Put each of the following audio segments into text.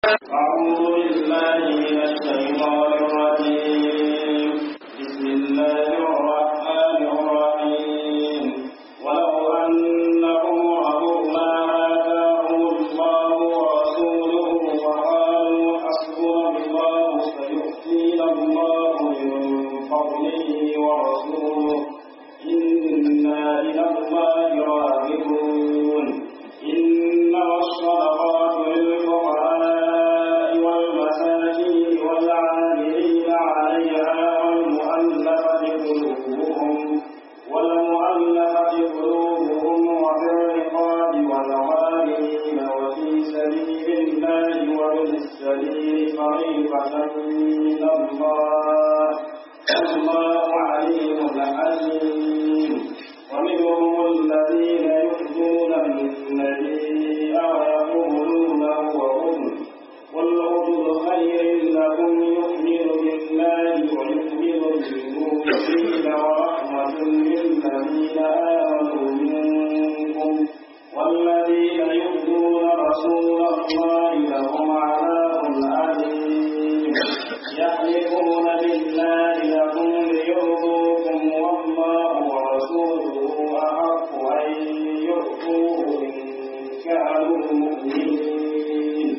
أعوذ بالله من الشيطان الرجيم بسم الله الرحمن الرحيم ولو أنهم رضوا ما آتاهم الله ورسوله وقالوا حسبنا الله سيؤتينا الله من فضله ورسوله إنا إلى الله راغبون إنما الصدقات للفقراء والمساكين والعاملين عليها والمؤلفة قلوبهم والمؤلفة قلوبهم وفي الرقاب والغالين وفي سبيل الله وابن السبيل فريضة من الله والله عليم حليم ومنهم الذين يؤذون النبي ويقولون هو أذن قل أذن خير لكم يؤمن بالله ويؤمن بالمؤمنين ورحمة للذين آمنوا منكم والذين يؤذون رسول الله لهم عذاب أليم يحلفون بالله لكم ليرضوكم والله ورسوله أحق أن يؤتوه إن كانوا مؤمنين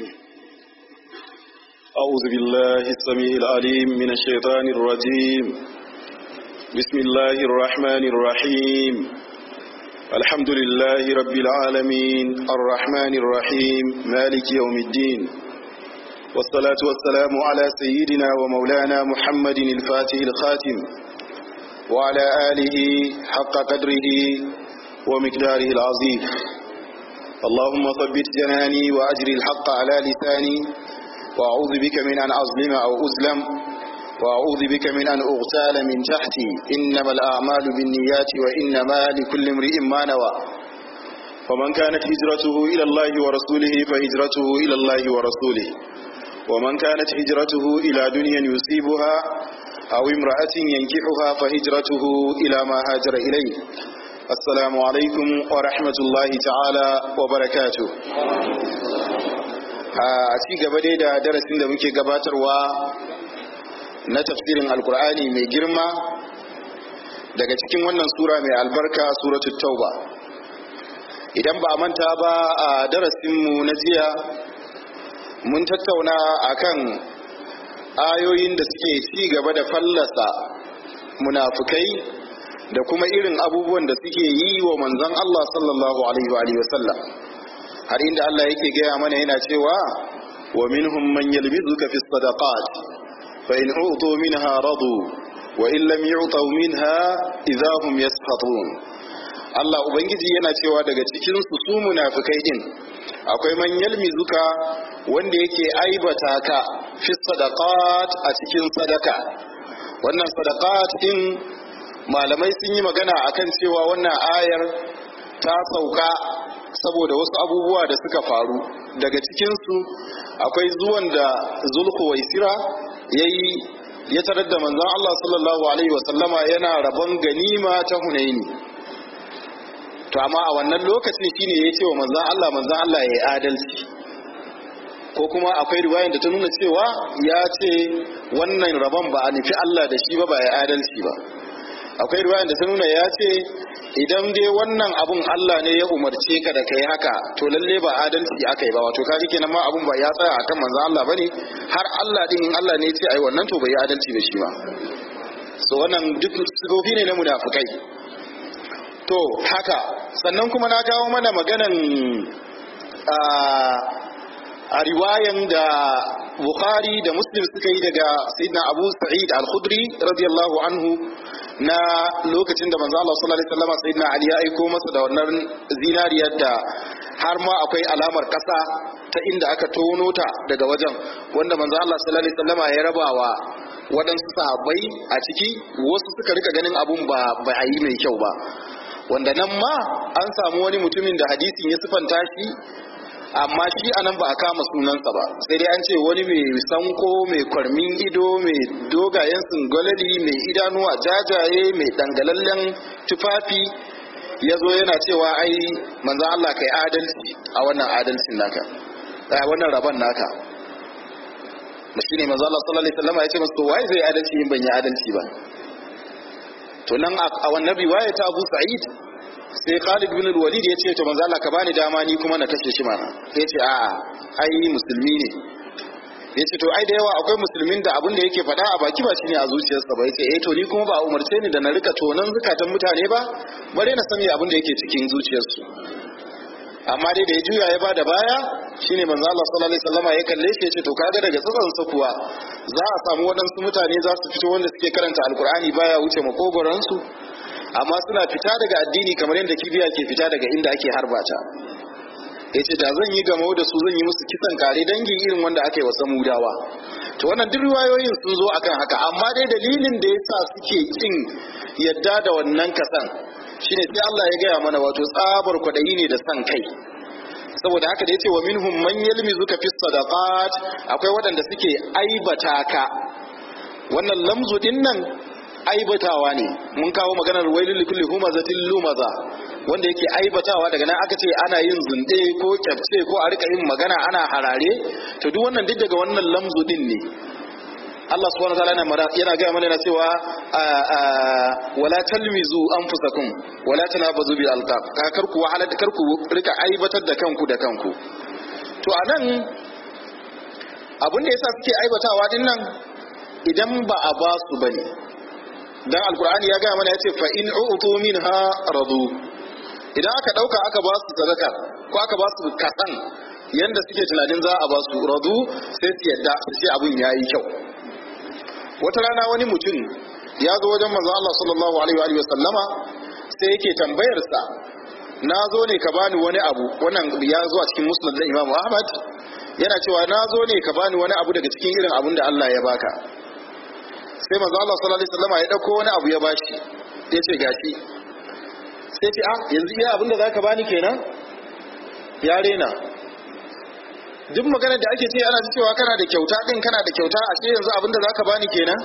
أعوذ بالله السميع العليم من الشيطان الرجيم بسم الله الرحمن الرحيم الحمد لله رب العالمين الرحمن الرحيم مالك يوم الدين والصلاة والسلام على سيدنا ومولانا محمد الفاتح الخاتم وعلى آله حق قدره ومقداره العظيم اللهم ثبت جناني وأجري الحق على لساني وأعوذ بك من أن أظلم أو أظلم وأعوذ بك من أن أغتال من تحتي إنما الأعمال بالنيات وإنما لكل امرئ ما نوى فمن كانت هجرته إلى الله ورسوله فهجرته إلى الله ورسوله ومن كانت هجرته إلى دنيا يصيبها أو امرأة ينكحها فهجرته إلى ما هاجر إليه السلام عليكم ورحمة الله تعالى وبركاته a ci gaba dai da darasin da muke gabatarwa na tafsirin alkur'ani mai girma daga cikin wannan sura mai albarka suratul tauba idan ba a manta ba a darasinmu na jiya mun tattauna akan ayoyin da suke ci gaba da fallasa munafukai da kuma irin abubuwan da suke yi wa manzon Allah sallallahu alaihi wa sallam har inda Allah yake gaya mana yana cewa wa minhum man yalmizuka fi sadaqat fa in utu minha radu wa in lam yu'tu minha idza hum yasfatun Allah ubangiji yana cewa daga cikin su su munafikai din akwai man yalmizuka wanda yake aibata ka fi sadaqat a cikin sadaka wannan sadaqat din malamai sun yi magana akan cewa wannan ayar ta sauka saboda wasu abubuwa da suka faru daga cikinsu akwai zuwan da zulku waisira ya yi ya tarar da manzan Allah sallallahu Alaihi wasallama yana rabon ganima ta hunaini to amma a wannan lokacin shine ya ce wa manzan Allah manzan Allah ya yi adalci ko kuma akwai riwayan da ta nuna cewa ya ce wannan rabon ba a nufi Allah da shi ba ba ya adalci ba akwai riwayan da ta nuna ya ce idan dai wannan abun Allah ne ya umarce ka da kai haka to lalle ba adalci aka yi ba wato kaji kenan ma abun ba ya tsaya akan manzon Allah bane har Allah din in Allah ne ya ce ai wannan to bai yi adalci ba shi ba so wannan duk sifofi ne na munafikai to haka sannan kuma na kawo mana maganan a riwayan da Bukhari da Muslim suka yi daga Sayyidina Abu Sa'id Al-Khudri radiyallahu anhu na lokacin da manzo Allah sallallahu alaihi wasallam sayyidina Ali ya aiko masa da wannan zinariyar da har ma akwai alamar kasa ta inda aka tono ta daga wajen wanda manzo Allah sallallahu alaihi wasallam ya rabawa waɗansu sahabbai a ciki wasu suka rika ganin abun ba ba a yi mai kyau ba wanda nan ma an samu wani mutumin da hadisin ya sifanta shi amma shi anan ba a kama sunansa ba sai dai an ce wani mai sanko mai kwarmin ido mai dogayen singolali mai idanuwa jajaye mai dangalallen tufafi ya zo yana cewa ai manzan Allah kai adalci a wannan adalcin naka wannan rabon naka da shi ne manzo Allah sallallahu alaihi wasallam ya ce masa to wai zai adalci in ban yi adalci ba to nan a wannan riwaya ta Abu Sa'id sai Khalid bin al-Walid ya ce to manzo Allah ka bani dama ni kuma na kashe shi mana sai ya ce a'a ai musulmi ne ya ce to ai da yawa akwai musulmin da abin da yake faɗa a baki ba shi ne a zuciyarsa ba ya ce eh to ni kuma ba a umarce ni da na rika tonan zukatan mutane ba bare na sani abin da yake cikin zuciyarsu amma dai da ya juya ya bada baya shine manzo Allah sallallahu alaihi wasallam ya kalle shi ya ce to kaga daga tsatsan sa kuwa za a samu waɗansu mutane za su fito wanda suke karanta alkur'ani baya wuce makogoran su amma suna fita daga addini kamar yadda kibiya ke fita daga inda ake harbata ya ce da zan yi gamo da su zan yi musu kisan kare dangi irin wanda aka yi wa samudawa to wannan duk riwayoyin sun zo akan haka amma dai dalilin da yasa suke kin yadda da wannan kasan shine sai Allah ya gaya mana wato tsabar kwadayi ne da san kai saboda haka da yace wa minhum man yalmizuka fi sadaqat akwai waɗanda suke aibata ka wannan lamzu din nan aibatawa ne mun kawo maganar wailul likulli humazatin lumaza wanda yake aibatawa daga nan aka ce ana yin zunde ko kyafce ko a rika yin magana ana harare to duk wannan duk daga wannan lamzu din ne Allah subhanahu wa ta'ala yana gaya mana yana cewa wala talmizu anfusakum wala tanabazu bil alqab kar ku wahala kar ku rika aibatar da kanku da kanku to anan abin da yasa suke aibatawa din nan idan ba a ba su bane dan alqur'ani ya gaya mana yace fa in u'tu minha radu idan aka dauka aka ba su sadaka ko aka ba su kasan yanda suke tunanin za a ba su radu sai su yadda su ce abin yayi kyau wata rana wani mutum ya zo wajen manzo Allah sallallahu alaihi wa sallama sai yake tambayar sa na zo ne ka bani wani abu wannan ya zo a cikin musnad da Imam Ahmad yana cewa na zo ne ka bani wani abu daga cikin irin abun da Allah ya baka sai manzo Allah sallallahu alaihi wa sallama ya dauko wani abu ya bashi ya ce gashi sai ce ah yanzu iya abin da zaka bani kenan ya rena duk maganar da ake ce ana cewa kana da kyauta din kana da kyauta a ce yanzu abin da zaka bani kenan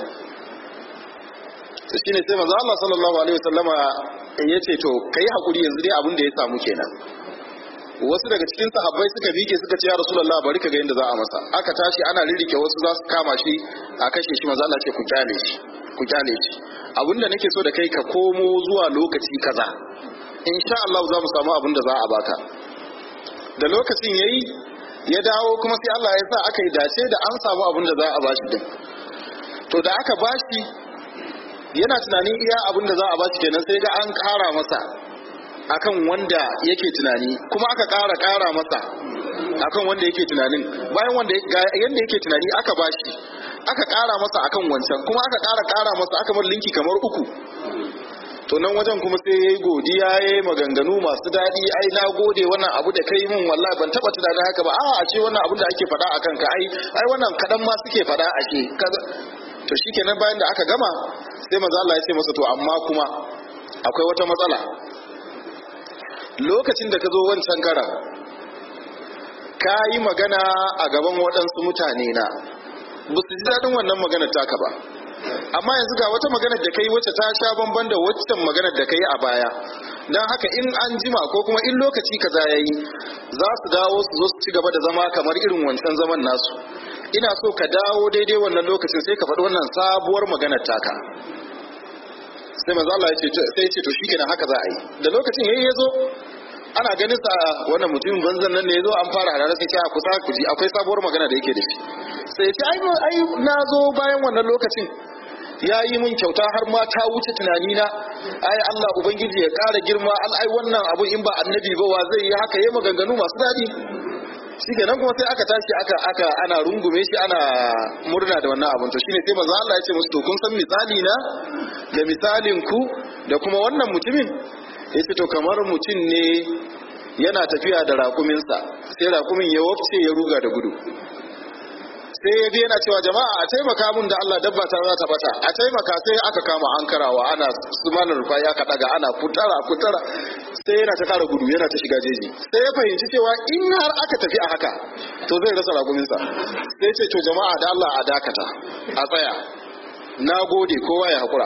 to shine sai manzo Allah sallallahu alaihi wasallama ya ce to kai hakuri yanzu dai abin da ya samu kenan wasu daga cikin sahabbai suka bike suka ce ya rasulullah bari ka ga yadda za a masa aka tashi ana ririke wasu za su kama shi a kashe shi manzo Allah ce ku kyale shi ku kyale shi abinda nake so da kai ka komo zuwa lokaci kaza insha Allah za mu samu abin da za a baka da lokacin yayi ya dawo kuma sai Allah ya sa aka yi dace da an samu abin da za a bashi din to da aka bashi yana tunanin iya abin da za a bashi kenan sai ga an kara masa akan wanda yake tunani kuma aka kara kara masa akan wanda yake tunanin bayan wanda yanda yake tunani aka bashi aka kara masa akan wancan kuma aka kara kara masa aka mar linki kamar uku to nan wajen kuma sai yayi godiya yayi maganganu masu daɗi ai na gode wannan abu da kai min wallahi ban taba tunanin haka ba a a ce wannan abu da ake faɗa akan ka ai ai wannan kadan ma suke faɗa a ce to shikenan bayan da aka gama sai manzo Allah ya ce masa to amma kuma akwai wata matsala lokacin da ka zo wancan karan ka yi magana a gaban waɗansu mutane na ba su ji daɗin wannan maganar taka ba amma yanzu ga wata maganar da kai wacce ta sha bamban da waccan maganar da kai a baya don haka in an jima ko kuma in lokaci kaza yayi za su dawo su zo su ci gaba da zama kamar irin wancan zaman nasu ina so ka dawo daidai wannan lokacin sai ka faɗi wannan sabuwar maganar taka sai manzo Allah ya ce sai ya ce to shikenan haka za a yi da lokacin yayi yazo ana ganin sa wannan mutumin banzan nan ne yazo an fara harare sai ya kusa ku ji akwai sabuwar magana da yake da shi sai ya ce ai ai na zo bayan wannan lokacin ya yi min kyauta har ma ta wuce tunani na ai Allah ubangiji ya ƙara girma al ai wannan abu in ba annabi ba wa zai yi haka yayi maganganu masu daɗi shi kenan kuma sai aka tashi aka aka ana rungume shi ana murna da wannan abun to shine sai manzo Allah ya ce musu to kun san misali na da misalin ku da kuma wannan mutumin yace to kamar mutum ne yana tafiya da raƙuminsa sai raƙumin ya wafce ya ruga da gudu sai ya bi yana cewa jama'a a taimaka mun da Allah dabba ta za ta bata a taimaka sai aka kama ankarawa ana sumanar rufa'i aka daga ana kutara kutara sai yana ta kara gudu yana ta shiga jeji sai ya fahimci cewa in har aka tafi a haka to zai rasa raguminsa sai ce to jama'a da Allah a dakata a tsaya na gode kowa ya hakura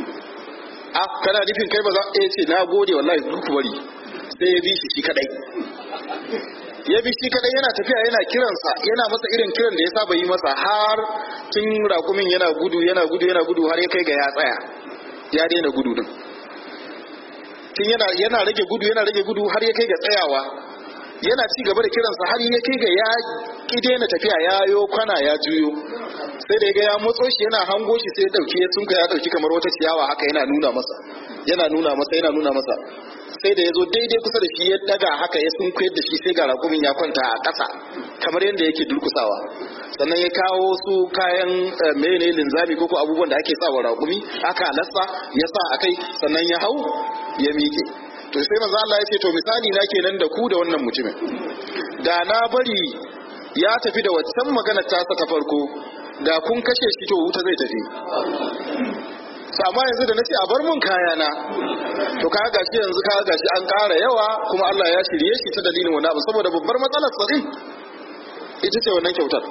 a kana nufin kai ba za a ce na gode wallahi duk bari sai ya bi shi shi kadai ya bi shi kadai yana tafiya yana kiransa yana masa irin kiran da ya saba yi masa har tun rakumin yana gudu yana gudu yana gudu har ya kai ga ya tsaya ya daina gudu din tun yana yana rage gudu yana rage gudu har ya kai ga tsayawa yana ci gaba da kiransa har ya kai ga ya ki daina tafiya ya yo kwana ya juyo sai da ya ga ya motso shi yana hango shi sai ya dauki ya sunka ya dauki kamar wata ciyawa haka yana nuna masa yana nuna masa yana nuna masa sai da ya zo daidai kusa da shi ya daga haka ya sunkuyar da shi sai ga rakumin ya kwanta a ƙasa kamar yadda yake durkusawa sannan ya kawo su kayan mene linzami ko abubuwan da ake sa wa rakumi aka lassa ya sa a kai sannan ya hau ya miƙe to sai manzo Allah ya ce to misali na kenan da ku da wannan mutumin da na bari ya tafi da waccan maganar tasa ta farko da kun kashe shi to wuta zai tafi amma yanzu da nace a bar mun kayana to ka gashi yanzu ka gashi an ƙara yawa kuma Allah ya shirye shi ta dalilin wani abu saboda babbar matsalar sa din ita ce wannan kyautar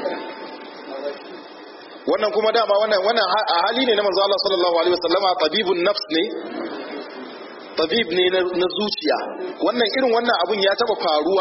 wannan kuma dama wannan wannan a hali ne na manzo Allah sallallahu alaihi wasallama tabibun nafs ne tabib ne na zuciya wannan irin wannan abun ya taba faruwa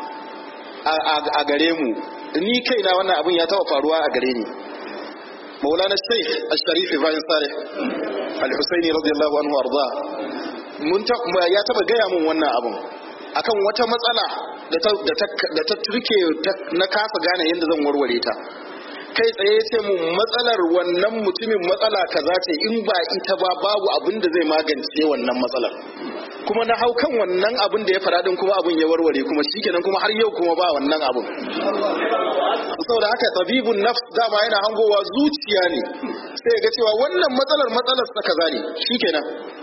a gare mu ni kaina wannan abun ya taba faruwa a gare ni مولانا الشيخ الشريف إبراهيم صالح الحسيني رضي الله عنه وأرضاه mun ya taba gaya mun wannan abun akan wata matsala da ta turke na kasa gane yadda zan warware ta kai tsaye ce mu matsalar wannan mutumin matsala kaza ce in ba ita ba babu abin da zai magance wannan matsalar kuma na hau kan wannan abin da ya faɗa din kuma abin ya warware kuma shikenan kuma har yau kuma ba wannan abin saboda haka tabibun nafs dama yana hangowa zuciya ne sai ya ga cewa wannan matsalar matsalar sa kaza ne shikenan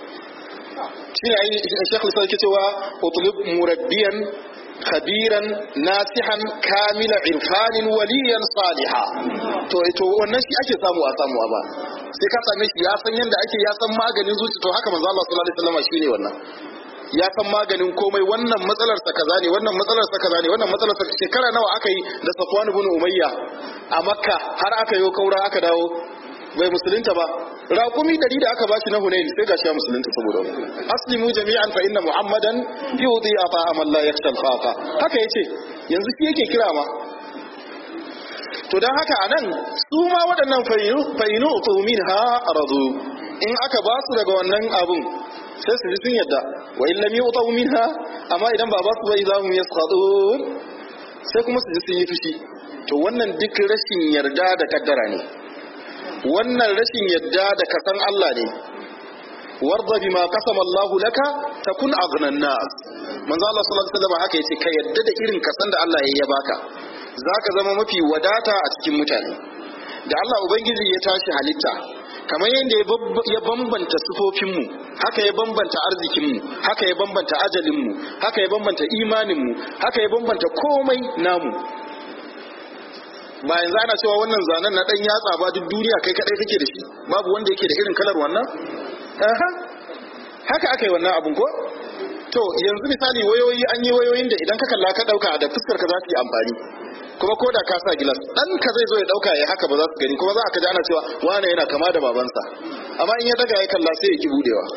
shine ai Sheikh Lisa yake cewa utlub murabbiyan khabiran nasihan kamila irfanin waliyan saliha to to wannan shi ake samu a samu ba sai ka same shi ya san yanda ake ya san maganin zuci to haka manzo Allah sallallahu alaihi wasallam shine wannan ya san maganin komai wannan matsalar sa kaza ne wannan matsalar sa kaza ne wannan matsalar sa shekara nawa aka yi da Safwan ibn Umayya a Makka har aka yi kaura aka dawo bai musulunta ba raƙumi dari da aka bashi na Hunain sai gashi ya musulunta saboda aslimu jami'an fa inna muhammadan yudi ata amal la yakhsha al haka yace yanzu shi yake kira ma to dan haka anan su ma waɗannan fayinu min ha radu in aka ba su daga wannan abun sai su ji sun yadda wa in lam yu'tu minha amma idan ba ba su ba idza hum yasqatun sai kuma su ji sun yi fushi to wannan duk rashin yarda da kaddara ne wannan rashin yadda da kasan Allah ne warda bima qasama Allah laka takun aghnan nas manzo Allah sallallahu alaihi wasallam haka yace ka yadda da irin kasan da Allah ya baka zaka zama mafi wadata a cikin mutane da Allah ubangiji ya tashi halitta kamar yadda ya bambanta sufofinmu haka ya bambanta arzikinmu haka ya bambanta ajalinmu haka ya bambanta imaninmu haka ya bambanta komai namu ba yanzu ana cewa wannan zanen na dan yatsa ba duk duniya kai kadai kake da shi babu wanda yake da irin kalar wannan aha haka aka yi wannan abun ko to yanzu misali wayoyi an yi wayoyin da idan ka kalla ka dauka da fuskar ka za su yi amfani kuma ko da ka sa gilas dan ka zai zo ya dauka ya haka ba za su gani kuma za ka ji ana cewa wane yana kama da babansa amma in ya daga ya kalla sai ya ki budewa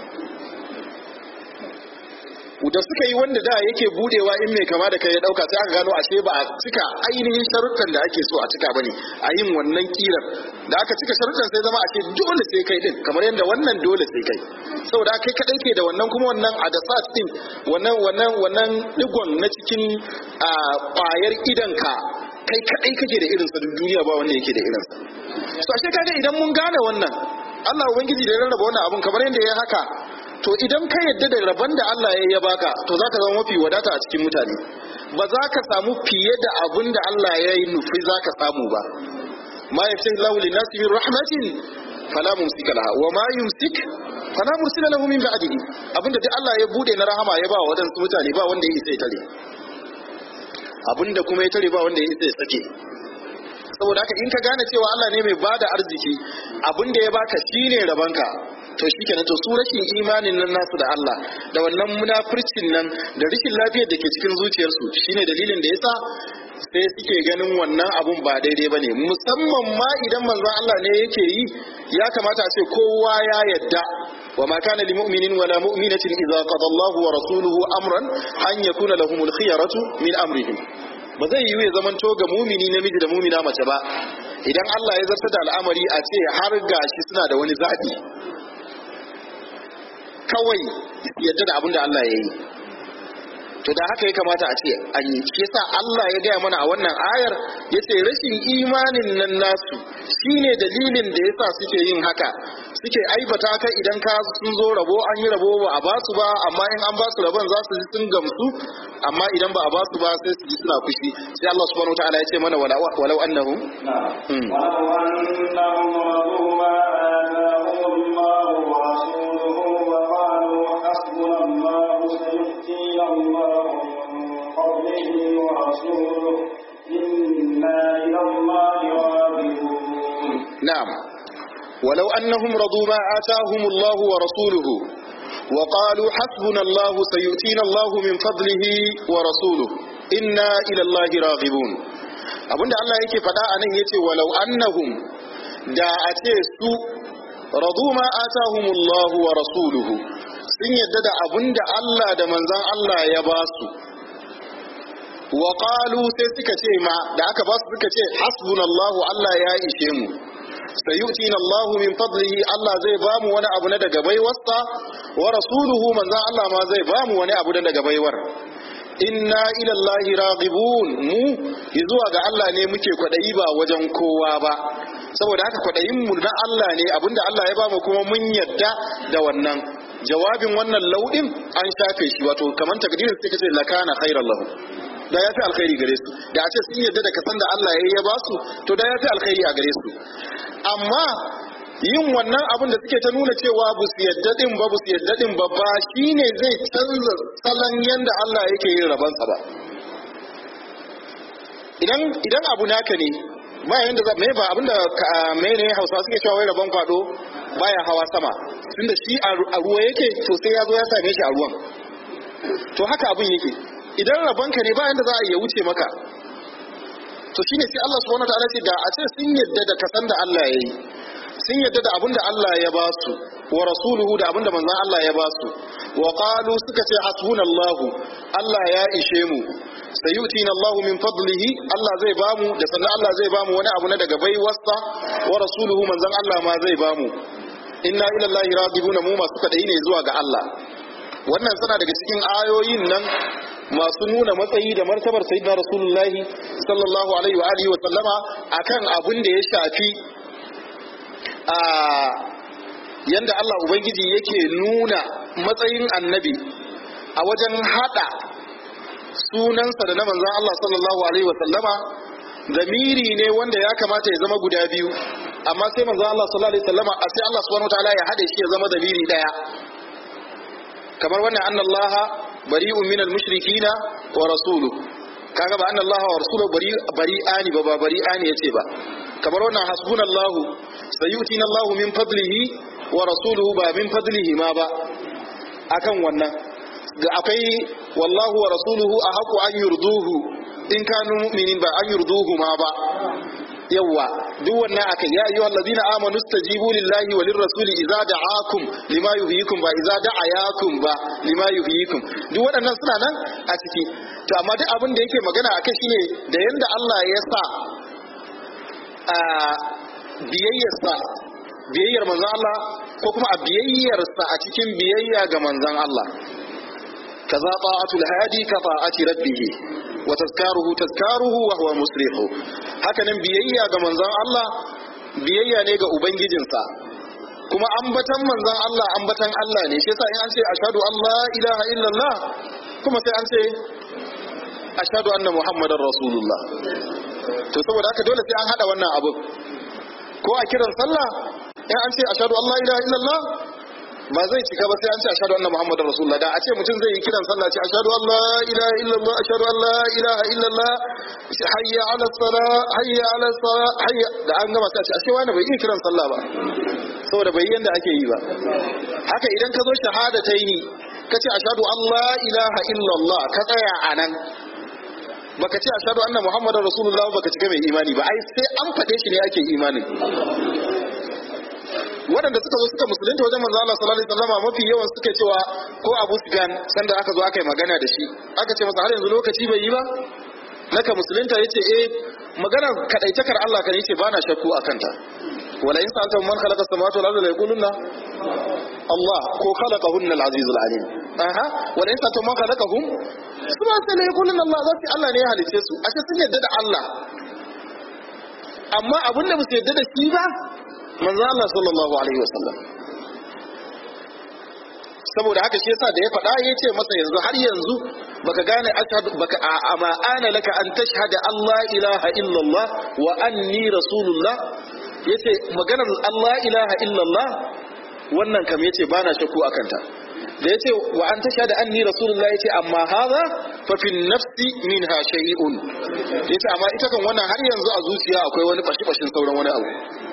da suka yi wanda da yake budewa in mai kama da kai ya dauka sai aka gano ashe ba a cika ainihin sharuɗan da ake so a cika bane a yin wannan kiran da aka cika sharuɗan sai zama ashe dole sai kai din kamar yadda wannan dole sai kai saboda kai kadai ke da wannan kuma wannan adasat din wannan wannan wannan digon na cikin ƙwayar idanka kai kadai kake da irinsa duk duniya ba wanda yake da irinsa so ashe kaga idan mun gane wannan Allah ubangiji da ya rarraba wannan abun kamar yadda ya haka to idan ka yadda da rabon da Allah ya ya baka to za ka zama mafi wadata a cikin mutane ba za ka samu fiye da abin da Allah ya yi nufi za ka samu ba ma ya fi lahu li nasi min rahmatin fala mumsika laha wa ma yumsik fala mursila lahu min ba'dihi abinda duk Allah ya bude na rahama ya ba wa wadansu mutane ba wanda ya isa ya tare abinda kuma ya tare ba wanda ya isa ya sake saboda haka in ka gane cewa Allah ne mai bada arziki abinda ya baka shine rabanka to shi kenan to su rashin imanin nan nasu da Allah da wannan munafircin nan da rashin lafiyar da ke cikin zuciyarsu shine dalilin da yasa sai suke ganin wannan abun ba daidai bane musamman ma idan manzon Allah ne yake yi ya kamata a ce kowa ya yadda wa ma kana lil mu'minin wala mu'minatin idza qada Allahu wa rasuluhu amran an yakuna lahumul khiyaratu min amrihim ba zai yiwu ya zamanto ga mumini namiji da mumina mace ba idan Allah ya zarta da al'amari a ce har gashi suna da wani zaɓi kawai yadda da abin da Allah ya yi to da haka ya kamata a ce an yi shi yasa Allah ya gaya mana a wannan ayar ya ce rashin imanin nan nasu shine dalilin da yasa suke yin haka suke aibata ka idan ka sun zo rabo an yi rabo ba a basu ba amma in an basu rabon za su ji sun gamsu amma idan ba a basu ba sai su ji suna fushi sai Allah subhanahu wataala ya ce mana walau annahum نعم ولو أنهم رضوا ما آتاهم الله ورسوله وقالوا حسبنا الله سيؤتينا الله من فضله ورسوله إنا إلى الله راغبون نعم ولو أنهم رضوا ما آتاهم الله ورسوله وقالوا حسبنا الله سيؤتينا الله من فضله ورسوله إنا إلى الله راغبون abinda Allah yake faɗa a nan yace walau annahum da a ce su radu ma atahumullahu wa rasuluhu sun yadda da abinda Allah da manzon Allah ya ba su wa qalu sai suka ce ma da aka ba su suka ce hasbunallahu Allah ya ishe mu sayu'tina Allahu min fadlihi Allah zai ba mu wani abu na daga baiwarsa wa rasuluhu manzon Allah ma zai ba mu wani abu na daga baiwar inna ila Allahi raghibun mu zuwa ga Allah ne muke kwadayi ba wajen kowa ba saboda haka kwadayin mu na Allah ne abinda Allah ya ba mu kuma mun yadda da wannan jawabin wannan lauɗin an shafe shi wato kamar takdirin sai kace lakana khairan lahu da ya fi alkhairi gare su da a ce sun yadda da kasan da Allah ya yi ya ba su to da ya fi alkhairi a gare su amma yin wannan abin da suke ta nuna cewa ba su yadda din ba ba su yadda din ba ba shine zai canza salon yanda Allah yake yin rabansa ba idan idan abu naka ne ba yanda za me ba abinda me ne Hausa suke cewa wai rabon kwado baya hawa sama tunda shi a ruwa yake to sai ya zo ya same shi a ruwan to haka abin yake idan rabonka ne ba yanda za a iya wuce maka to shine sai Allah subhanahu wataala ce da a ce sun yadda da kasan da Allah ya yi sun yadda da abin da Allah ya ba su wa rasuluhu da abin da manzon Allah ya ba su wa qalu suka ce hasbunallahu Allah ya ishe mu sayutina Allah min fadlihi Allah zai ba mu da sannan Allah zai ba mu wani abu na daga baiwarsa wa rasuluhu manzon Allah ma zai ba mu inna ila Allah radibuna mu masu kadai ne zuwa ga Allah wannan suna daga cikin ayoyin nan masu nuna matsayi da martabar sayyidina rasulullahi sallallahu alaihi wa alihi wa sallama akan abin da ya shafi a yanda Allah ubangiji yake nuna matsayin annabi a wajen hada sunansa da na manzon Allah sallallahu alaihi wa sallama zamiri ne wanda ya kamata ya zama guda biyu amma sai manzon Allah sallallahu alaihi wa sallama a sai Allah subhanahu wa ta'ala ya hade shi ya zama zamiri daya kamar wannan annallaha bari'un minal mushrikina wa rasuluhu kaga ba annallaha wa rasuluhu bari bari'ani ba ba bari'ani yace ba kamar wannan hasbunallahu sayutina Allahu min fadlihi wa rasuluhu ba min fadlihi ma ba akan wannan ga akwai wallahu wa rasuluhu ahaqu an yurduhu in kanu mu'minin ba an yurduhu ma ba yawa duk wannan akan ya ayyuhal ladina amanu stajibu lillahi wa lirrasuli idza da'akum lima yuhyikum ba idza da'ayakum ba lima yuhyikum duk waɗannan suna nan a ciki to amma duk abin da yake magana akai shine da yanda Allah ya sa a biyayyarsa biyayyar manzon Allah ko kuma a biyayyarsa a cikin biyayya ga manzon Allah kaza ta'atul hadi ka ta'ati rabbih wa tazkaruhu tazkaruhu wa huwa musrihu hakanan biyayya ga manzon Allah biyayya ne ga ubangijinsa kuma ambatan manzon Allah ambatan Allah ne shi yasa in an ce ashhadu an la ilaha illallah kuma sai an ce ashhadu anna muhammadar rasulullah to saboda haka dole sai an hada wannan abu ko a kiran sallah in an ce ashhadu an la ilaha illallah ba zai cika ba sai an ce ashhadu anna muhammadar rasulullah da a ce mutum zai yi kiran sallah ce ashhadu an la ilaha illallah ashhadu an la ilaha illallah hayya ala sala hayya ala sala hayya da an gama sai a ce ashe wani bai iya kiran sallah ba saboda bai yanda ake yi ba haka idan ka zo shahada ta yi ka ce ashhadu an la ilaha illallah ka tsaya a nan baka ce ashhadu anna muhammadar rasulullah baka cika mai imani ba ai sai an faɗe shi ne ake imanin waɗanda suka zo suka musulunta wajen manzo Allah sallallahu alaihi wasallam mafi yawan suka cewa ko Abu Sufyan sanda aka zo aka yi magana da shi aka ce masa har yanzu lokaci bai yi ba naka musulunta yace eh maganar kadaitakar Allah kan yace bana shakku akan ta wala in sa'alta man khalaqa samawati wal arda la yaquluna Allah ko khalaqahunna al-aziz al-alim aha wala in sa'alta man khalaqahum subhanahu la yaquluna Allah zai Allah ne ya halice su ashe sun yadda da Allah amma abinda ba su yadda da shi ba manzo Allah sallallahu alaihi wasallam saboda haka shi yasa da ya faɗa ya ce masa yanzu har yanzu baka gane ashhadu baka ama ana laka an tashhada Allah ilaha illallah wa anni rasulullah yace maganar Allah ilaha illallah wannan kam yace bana shakku akan ta da yace wa an tashhada anni rasulullah yace amma hadha fa fi nafsi minha shay'un yace amma ita kan wannan har yanzu a zuciya akwai wani fashi fashin sauran wani abu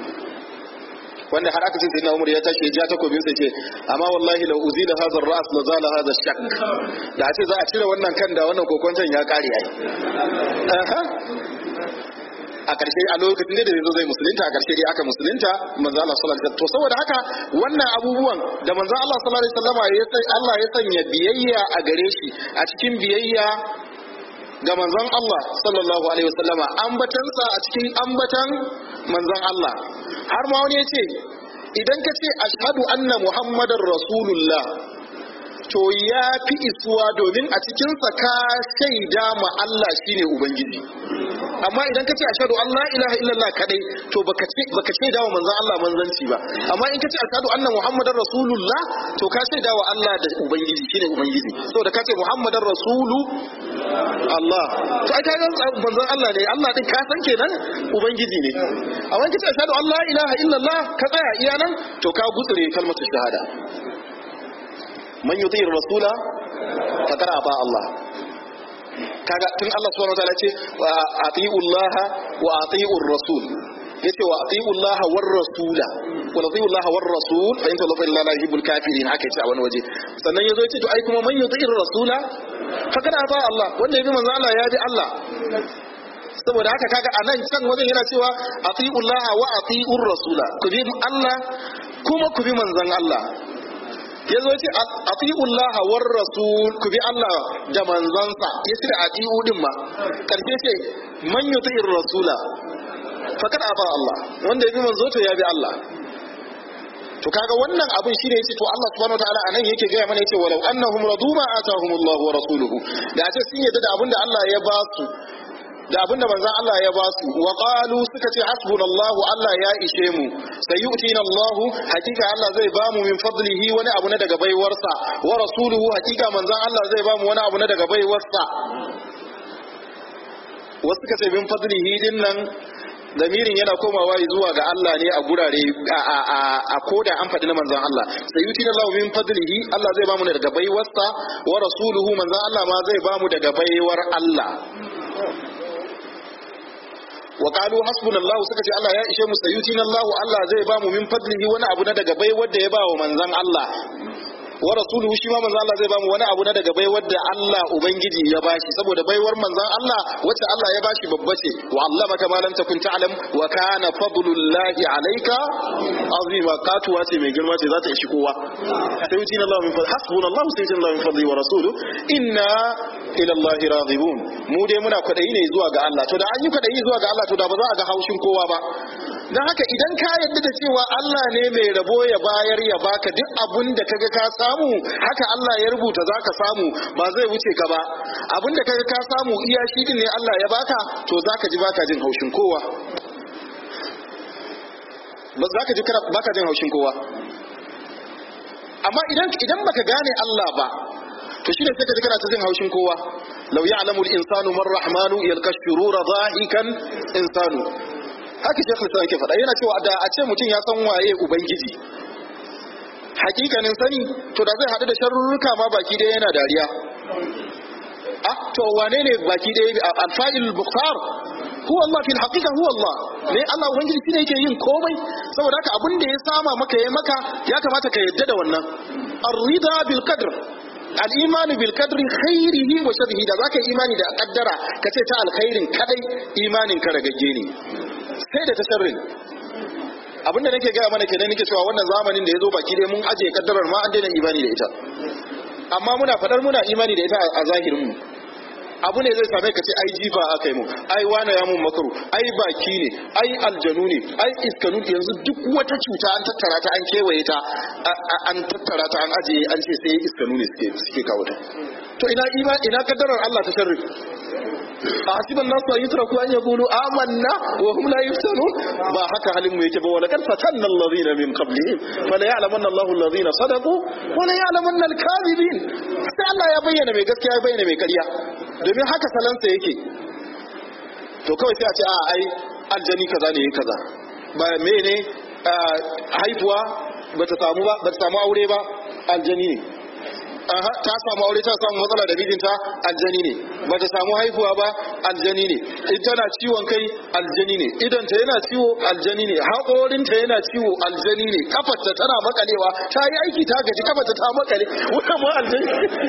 wanda har aka ce sai na umar ya tashi ya ja takobin sai ce amma wallahi la uzila hadha ar-ra's la zala hadha shak da a ce za a cire wannan kan da wannan kokonton ya kare yayi aha a ƙarshe a lokacin da zai zai musulunta a ƙarshe dai aka musulunta manzo Allah sallallahu alaihi wasallam to saboda haka wannan abubuwan da manzo Allah sallallahu alaihi wasallam ya sai Allah ya sanya biyayya a gare shi a cikin biyayya ga manzon Allah sallallahu alaihi wasallama ambatansa a cikin ambatan manzon Allah har ma wani ya ce idan ka ce ashhadu anna muhammadar rasulullah to ya fi isuwa domin a cikinsa ka shaida ma Allah shine ubangiji amma idan ka ce ashhadu an la ilaha illallah kadai to baka ce baka shaida wa manzon Allah manzanci ba amma in ka ce ashhadu anna muhammadar rasulullah to ka shaida wa Allah da ubangiji shine ubangiji saboda ka ce muhammadar rasulu Allah to ai kaga manzon Allah ne Allah din ka san kenan ubangiji ne amma in ka ce ashhadu an la ilaha illallah ka tsaya iya nan to ka gutsure kalmar shahada man yuti rasula faqad aba Allah kaga tun Allah subhanahu wa ta'ala ce wa ati'u Allah wa ati'u rasul yace wa ati'u Allah war rasula wa ati'u Allah war rasul fa in tawalla illa la yuhibbul kafirin haka yace a wani waje sannan yazo yace to ai kuma man yuti rasula faqad aba Allah wanda yabi manzo Allah ya bi Allah saboda haka kaga a nan can wajen yana cewa ati'u Allah wa ati'u rasula ku bi Allah kuma ku bi manzon Allah ya zo ce ati'ullaha war rasul ku bi Allah da manzansa ya ce ati'u din ma karshe ce man yuti'ir rasula fakat aba Allah wanda ya bi manzo to ya bi Allah to kaga wannan abin shine yace to Allah subhanahu wataala anan yake gaya mana yace walau annahum radu ma atahumullahu wa rasuluhu da ce sun yadda da abin da Allah ya ba su da abinda manzon Allah ya ba su wa qalu suka ce hasbunallahu Allah ya ishe mu sayu'tina Allah hakika Allah zai ba mu min fadlihi wani abu na daga baiwarsa wa rasuluhu hakika manzon Allah zai ba mu wani abu na daga baiwarsa wasu suka ce min fadlihi din nan damirin yana komawa zuwa ga Allah ne a gurare a koda an faɗi na manzon Allah sayu'tina Allah min fadlihi Allah zai ba mu daga baiwarsa wa rasuluhu manzon Allah ma zai ba mu daga baiwar Allah wa qalu hasbunallahu suka ce Allah ya ishe mu sayutina Allah Allah zai ba mu min fadlihi wani abu na daga bai wanda ya ba wa manzon Allah wa rasuluhu shi ma manzon Allah zai ba mu wani abu na daga bai wanda Allah ubangiji ya bashi saboda baiwar manzon Allah wacce Allah ya bashi babba ce wa allamaka ma lam takun ta'lam wa kana fadlullahi alayka azima katuwa ce mai girma ce za ta ishi kowa sayutina Allah min fadli hasbunallahu sayutina Allah min fadli wa rasuluhu inna ila Allah radibun mu dai muna kwadayi ne zuwa ga Allah to da an yi kwadayi zuwa ga Allah to da ba za a ga haushin kowa ba dan haka idan ka yarda da cewa Allah ne mai rabo ya bayar ya baka duk abun da kaga ka samu haka Allah ya rubuta zaka samu ba zai wuce ka ba abun da kaga ka samu iya shi din ne Allah ya baka to zaka ji baka jin haushin kowa ba zaka ji baka jin haushin kowa amma idan idan baka gane Allah ba to shine sai ka ji kana ta jin haushin kowa law ya'lamu al-insanu man rahmanu yalqa shurura dhahikan insanu haka shekh lisan yake faɗa yana cewa da a ce mutum ya san waye ubangiji hakikanin sani to da zai haɗu da sharurruka ma baki ɗaya yana dariya ah to wane ne baki ɗaya al-fa'il bukhar huwa Allah fil haqiqa huwa Allah ne Allah ubangiji shine yake yin komai saboda haka abin da ya sama maka yayi maka ya kamata ka yadda da wannan ar-rida bil qadr al-imanu bil qadri khairihi wa sharrihi da zaka yi imani da kaddara kace ta alkhairin kadai imanin ka ragagge ne sai da ta sharrin abinda nake gaya mana kenan nake cewa wannan zamanin da ya zo baki dai mun ajiye kaddarar ma an daina imani da ita amma muna fadar muna imani da ita a zahirin mu abu ne zai same ka ce ai jifa aka yi mu ai wane ya mun makaru ai baki ne ai aljanu ne ai iskanu yanzu duk wata cuta an tattara ta an kewaye ta an tattara ta an ajiye an ce sai iskanu ne suke suke kawo ta to ina ina kaddarar Allah ta sharri a hasiban nasu an yutraku an yaqulu amanna wa hum la yuftanun ba haka halin mu yake ba wala kad fatanna alladhina min qablihim fala ya'lamanna Allahu alladhina sadaqu wa la ya'lamanna al-kadhibin sai Allah ya bayyana mai gaskiya ya bayyana mai ƙarya domin haka salansa yake to kawai sai a ce a ai aljani kaza ne kaza ba mene haifuwa bata samu ba bata samu aure ba aljani ne aha ta samu aure ta samu matsala da mijinta aljani ne ba ta samu haihuwa ba aljani ne in tana ciwon kai aljani ne idan ta yana ciwo aljani ne haƙorinta yana ciwo aljani ne kafarta tana makalewa ta yi aiki ta gaji kafarta ta makale wannan ma aljani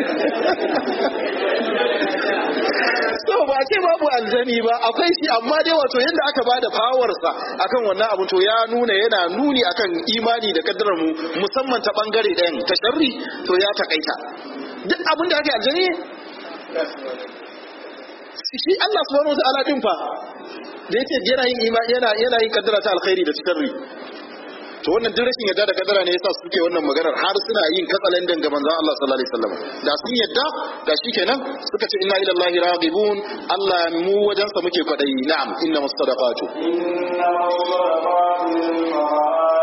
so ba ce babu aljani ba akwai shi amma dai wato yadda aka bada fawarsa akan wannan abu to ya nuna yana nuni akan imani da kaddarar mu musamman ta bangare ɗayan ta sharri to ya takaita duk abin da ake aljani shi Allah subhanahu wa ta'ala din fa da yake yana yin imani yana yana yin kaddara ta alkhairi da sharri to wannan duk rashin yadda da kadara ne yasa suke wannan maganar har suna yin katsalandan ga manzon Allah sallallahu alaihi wasallam da sun yadda da shikenan suka ce inna ilallahi raghibun Allah mu wajen sa muke kwadayi na'am inna mustadaqatu inna mustadaqatu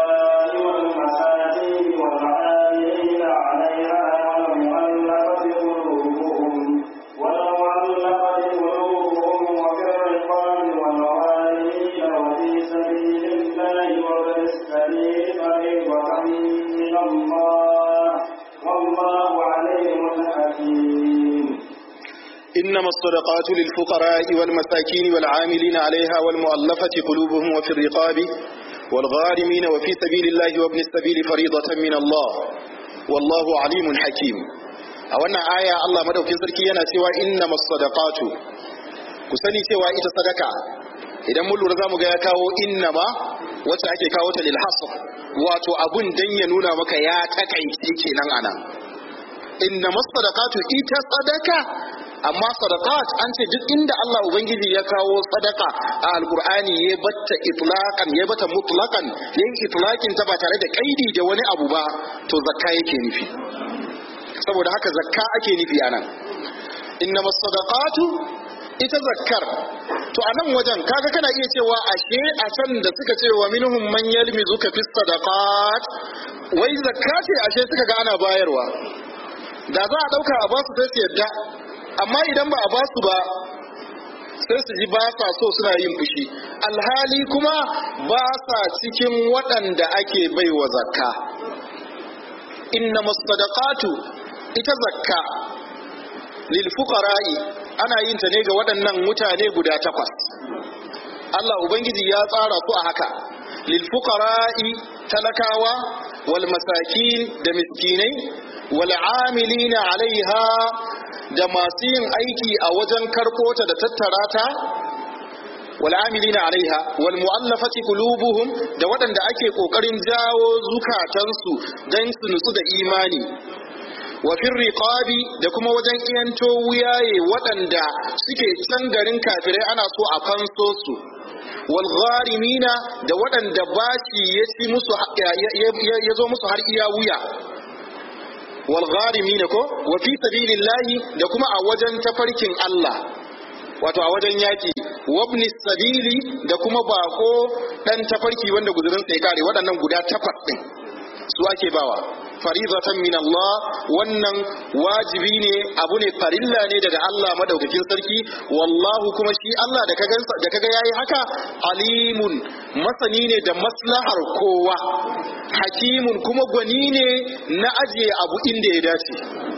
إنما الصدقات للفقراء والمساكين والعاملين عليها والمؤلفة قلوبهم وفي الرقاب والغارمين وفي سبيل الله وابن السبيل فريضة من الله والله عليم حكيم أولا آية الله مدوكين سركينا سوى إنما الصدقات كسني سوى إتا صدقة idan mun lura zamu ga ya kawo innama wacce ake kawo ta lil hasr wato abun dan ya nuna maka ya takaice kenan anan innama sadaqatu ita sadaka amma sadaqat an ce duk inda Allah ubangiji ya kawo sadaka a alqur'ani ya batta itlaqan ya bata mutlaqan yayin itlaqin ta ba tare da kaidi da wani abu ba to zakka yake nufi saboda haka zakka ake nufi anan innama sadaqatu ita zakkar to a nan wajen kaga kana iya cewa ashe a can da suka ce wa minhum man yalmizuka fi sadaqat wai zakka ce ashe suka ga ana bayarwa da za a dauka a basu sai su yadda amma idan ba a basu ba sai su ji ba sa so suna yin fushi alhali kuma ba sa cikin waɗanda ake baiwa zakka inna masadaqatu ita zakka lil fuqara'i ana yin ta ne ga waɗannan mutane guda takwas Allah ubangiji ya tsara su a haka lil fuqara'i talakawa wal masakin da miskinai wal amilina alaiha da masu yin aiki a wajen karɓo ta da tattara ta wal amilina alaiha wal mu'allafati qulubuhum da waɗanda ake kokarin jawo zukatansu dan su nutsu da imani wa fil riqabi da kuma wajen iyanto wuyaye waɗanda suke can garin kafirai ana so a fanso su wal gharimina da waɗanda bashi ya ci musu ya zo musu har iya wuya wal gharimina ko wa fi sabilillahi da kuma a wajen tafarkin Allah wato a wajen yaki wabni sabili da kuma bako dan tafarki wanda guzurin sai kare waɗannan guda takwas din su ake bawa faridatan min Allah wannan wajibi ne abu ne farilla ne daga Allah madaukakin sarki wallahu kuma shi Allah da kaga da kaga yayi haka alimun masani ne da maslahar kowa hakimun kuma gwani ne na ajiye abu inda ya dace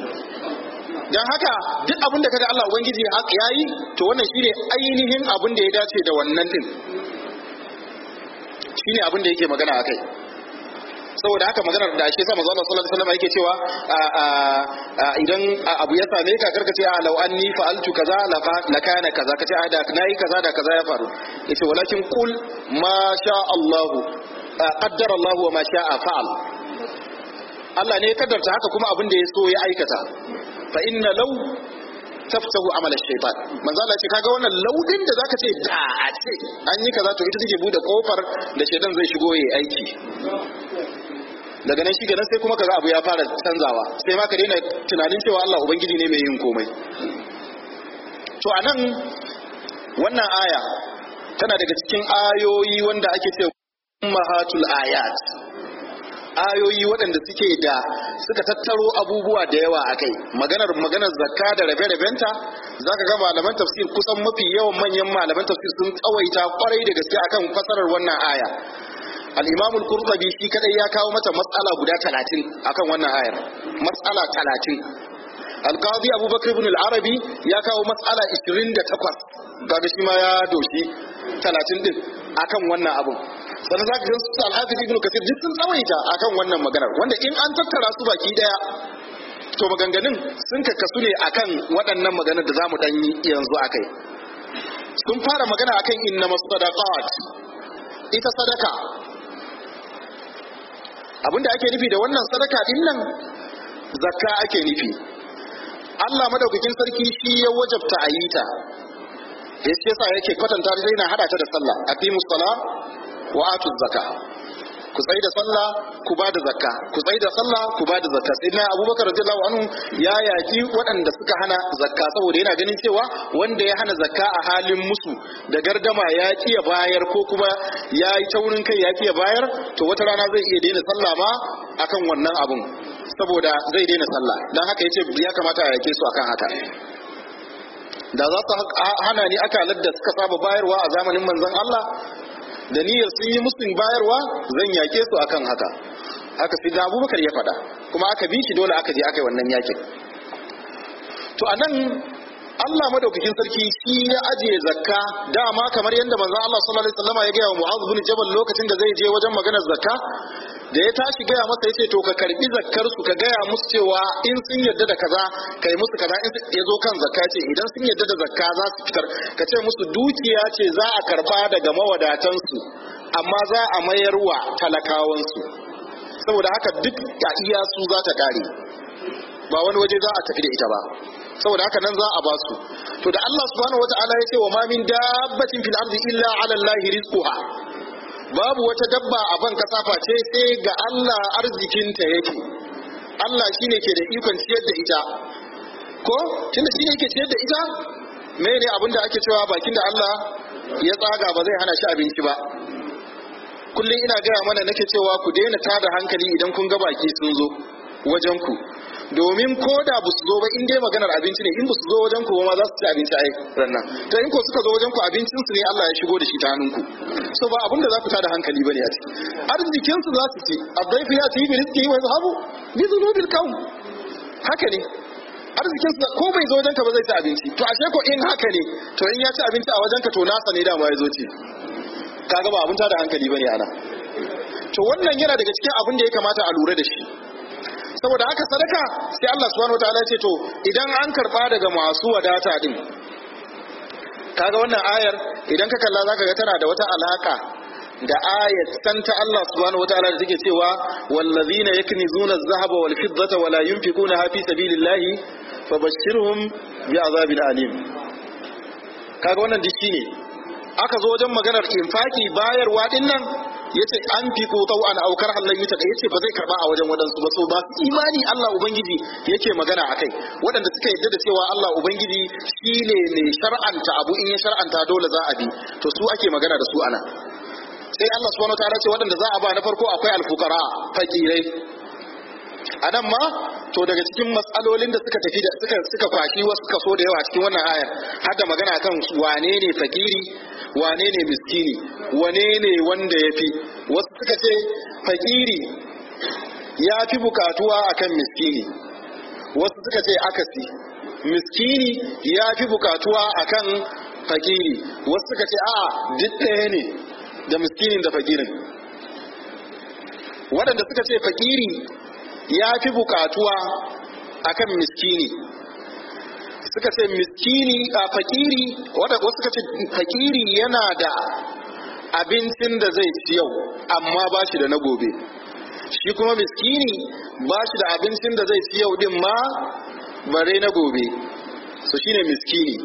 dan haka duk abin da kaga Allah ubangiji yayi to wannan shine ainihin abin da ya dace da wannan din shine abin da yake magana akai saboda haka maganar da shi sa manzo Allah sallallahu alaihi wasallam yake cewa idan abu ya same ka karka ce a law anni fa'altu kaza la kana kaza kace a da nayi kaza da kaza ya faru yace walakin qul ma sha Allah qaddara Allah wa ma sha'a fa'al Allah ne ya kaddarta haka kuma abin da ya so ya aikata fa inna law taftahu amal shaytan manzo Allah ce kaga wannan laudin da zaka ce da a ce an yi kaza to ita take bude kofar da shaytan zai shigo yayi aiki daga nan shi nan sai kuma kaga abu ya fara canzawa sai ma ka daina tunanin cewa Allah ubangiji ne mai yin komai to anan wannan aya tana daga cikin ayoyi wanda ake ce ummahatul ayat ayoyi waɗanda suke da suka tattaro abubuwa da yawa a kai maganar maganar zakka da rabe-rabenta za ka ga malaman tafsir kusan mafi yawan manyan malaman tafsir sun tsawaita kwarai da gaske akan fasarar wannan aya al-imam al-qurtubi shi kadai ya kawo mata matsala guda 30 akan wannan ayar matsala 30 al-qadi abubakar ibn al-arabi ya kawo matsala 28 kaga shi ma ya doshi 30 din akan wannan abun sannan za ka gan su alhafiz ibn kasir duk sun tsawaita akan wannan maganar wanda in an tattara su baki daya to maganganun sun kakkasu ne akan waɗannan maganar da za mu ɗan yi yanzu akai sun fara magana akan inna masadaqat ita sadaka abinda ake nufi da wannan sadaka din nan zakka ake nufi Allah madaukakin sarki shi ya wajabta a yi ta yasa yake kwatanta ta yana hada ta da sallah aqimus sala wa atu zakka ku tsaye da sallah ku ba da zakka ku tsaye da sallah ku ba da zakka sai na abubakar radiyallahu anhu ya yaki waɗanda suka hana zakka saboda yana ganin cewa wanda ya hana zakka a halin musu da gardama ya ki ya bayar ko kuma ya yi taurin kai ya ki ya bayar to wata rana zai iya daina sallah ma akan wannan abun saboda zai daina sallah dan haka yace ya kamata a yake su akan haka da za su hana ni akalar da suka saba bayarwa a zamanin manzon Allah da niyyar sun yi musun bayarwa zan yake su akan haka haka sai da abubakar ya faɗa kuma aka bi shi dole aka je aka yi wannan yakin to anan Allah madaukakin sarki shi ya ajiye zakka dama kamar yadda manzon Allah sallallahu alaihi wasallam ya gaya wa Mu'adh bin Jabal lokacin da zai je wajen maganar zakka da ya tashi gaya masa yace to ka karbi zakkar su ka gaya musu cewa in sun yarda da kaza kai musu kaza in ya zo kan zakka ce idan sun yarda da zakka za su fitar ka ce musu dukiya ce za a karba daga mawadatan su amma za a mayar wa talakawan su saboda haka duk ya iya su za ta kare ba wani waje za a tafi da ita ba saboda haka nan za a ba su to da Allah subhanahu wataala ya ce wa ma min dabbatin fil ardi illa ala allahi rizquha babu wata dabba a ban kasa face sai ga Allah arzikinta yake Allah shine ke da ikon ciyar da ita ko tunda shine yake ciyar da ita mene abin da ake cewa bakin da Allah ya tsaga ba zai hana shi abinci ba kullum ina gaya mana nake cewa ku daina tada hankali idan kun ga baki sun zo wajen ku domin ko da ba su zo ba in dai maganar abinci ne in ba su zo wajen ku ma za su ci abinci ai rannan to in ko suka zo wajen ku abincin su ne Allah ya shigo da shi ta hannunku so ba abin da za ku tada hankali bane a ciki arzikin su za su ci adaifu ya ci bi rizqi wa zahabu bi dhunubil qawm haka ne arzikin su ko bai zo wajen ka ba zai ci abinci to ashe ko in haka ne to in ya ci abinci a wajen ka to nasa ne dama ya zo ci kaga ba abin tada hankali bane ana to wannan yana daga cikin abin da ya kamata a lura da shi saboda haka sadaka sai Allah subhanahu wataala ya ce to idan an karba daga masu wadata din kaga wannan ayar idan ka kalla zaka ga tana da wata alaka da ayat san ta Allah subhanahu wataala da take cewa wallazina yaknizuna adh-dhahaba wal fiddata wala yunfiquna fi sabilillahi fabashshirhum bi'adhabin alim kaga wannan dishi ne aka zo wajen maganar infaki bayarwa din nan yace an fi ko tau an aukar Allah yuta da yace ba zai karba a wajen wadansu ba so ba imani Allah ubangiji yake magana akai waɗanda suka yadda da cewa Allah ubangiji shine mai shar'anta abu in ya shar'anta dole za a bi to su ake magana da su ana sai Allah subhanahu wataala ce waɗanda za a ba na farko akwai alfukara fakirai a nan ma to daga cikin matsalolin da suka tafi da suka suka kwashi wasu kaso da yawa cikin wannan ayar har da magana kan wane ne fakiri wane ne miskini wane ne wanda ya fi wasu suka ce fakiri ya fi bukatuwa akan miskini wasu suka ce akasi miskini ya fi bukatuwa akan fakiri wasu suka ce a'a duk ɗaya ne da miskinin da fakirin waɗanda suka ce fakiri ya fi bukatuwa akan miskini suka ce miskini a fakiri wadda wasu suka ce fakiri yana da abincin da zai ci yau amma ba shi da na gobe shi kuma miskini ba shi da abincin da zai ci yau din ma bare na gobe so shine miskini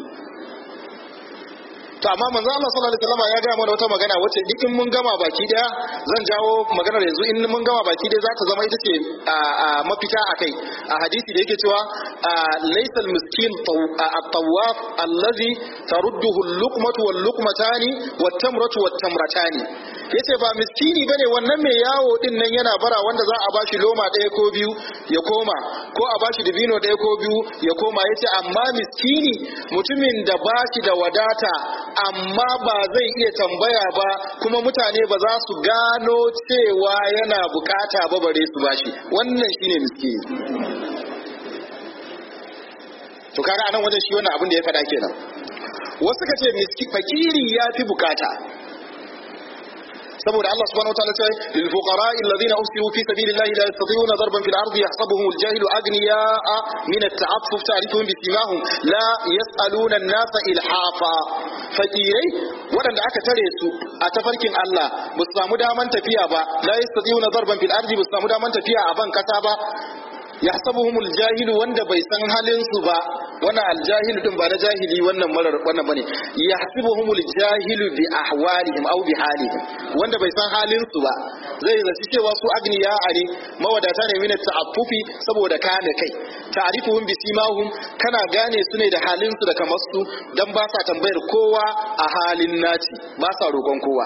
to amma manzo Allah sallallahu alaihi wasallam ya ga mana wata magana wacce duk in mun gama baki daya zan jawo maganar yanzu in mun gama baki daya za ta zama ita ce a mafita akai a hadisi da yake cewa laysal miskin at-tawaf allazi tarudduhu al-luqmatu wal-luqmatani wat-tamratu wat-tamratani yace ba miskini bane wannan mai yawo din nan yana bara wanda za a bashi loma ɗaya ko biyu ya koma ko a bashi dibino ɗaya ko biyu ya koma yace amma miskini mutumin da bashi da wadata amma ba zai iya tambaya ba kuma mutane ba za su gano cewa yana bukata ba bare su bashi wannan shine miskini to kaga anan wajen shi wannan abin da ya faɗa kenan wasu ka ce miski fakiri ya fi bukata saboda Allah subhanahu wataala ce lil fuqara alladhina usiru fi sabilillahi la yastati'una darban fil ardi yahsabuhum al jahilu aghniya'a min at ta'affuf ta'rifuhum bi simahum la yas'aluna an-nasa ilhafa fakirai waɗanda aka tare su a tafarkin Allah ba su samu daman tafiya ba la yastati'una darban fil ardi ba su samu daman tafiya a ban kasa ba yahsabuhumul jahilu wanda bai san halin su ba wannan aljahilu din ba na jahili wannan marar wannan bane yahsabuhumul jahilu bi ahwalihim aw bi halihim wanda bai san halin su ba zai zaci cewa su agniya ne mawadata ne min ta'affufi saboda kame kai ta'rifuhum bi simahum kana gane su ne da halin su da kamar su dan ba sa tambayar kowa a halin naci ba sa roƙon kowa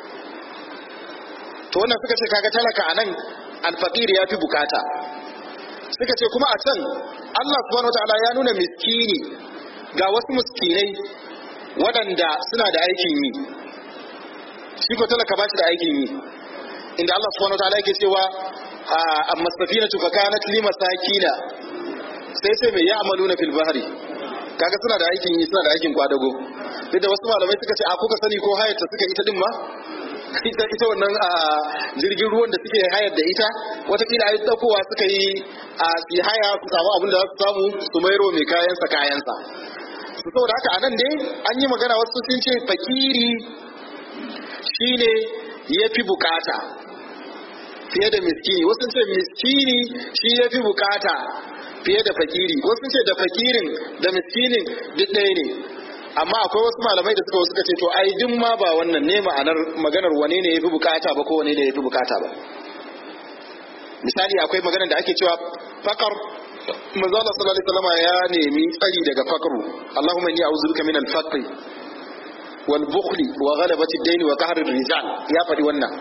to wannan suka ce kaga talaka anan alfaqir ya fi bukata suka ce kuma a can Allah subhanahu wataala ya nuna miskini ga wasu miskinai waɗanda suna da aikin yi shi ko talaka ba shi da aikin yi inda Allah subhanahu wataala yake cewa amma safinatu fa kanat li masakina sai sai mai ya'maluna fil bahri kaga suna da aikin yi suna da aikin kwadago duk da wasu malamai suka ce a kuka sani ko hayata suka ita din ma ita ita wannan a jirgin ruwan da suke hayar da ita watakila ai daukowa suka yi a su haya su samu abin da za su samu su mairo mai kayansa kayansa su saboda haka anan dai an yi magana wasu sun ce fakiri shine ya fi bukata fiye da miskini wasu sun ce miskini shi ya fi bukata fiye da fakiri wasu sun ce da fakirin da miskinin duk ɗaya ne amma akwai wasu malamai da suka suka ce to ai duk ma ba wannan ne ma'anar maganar wane ne yafi bukata ba ko wane ne yafi bukata ba misali akwai maganar da ake cewa fakar manzo Allah sallallahu alaihi wasallam ya nemi tsari daga fakru Allahumma inni a'udhu bika min al-faqr wal bukhli wa ghalabati ad-dayn wa qahr ar-rijal ya faɗi wannan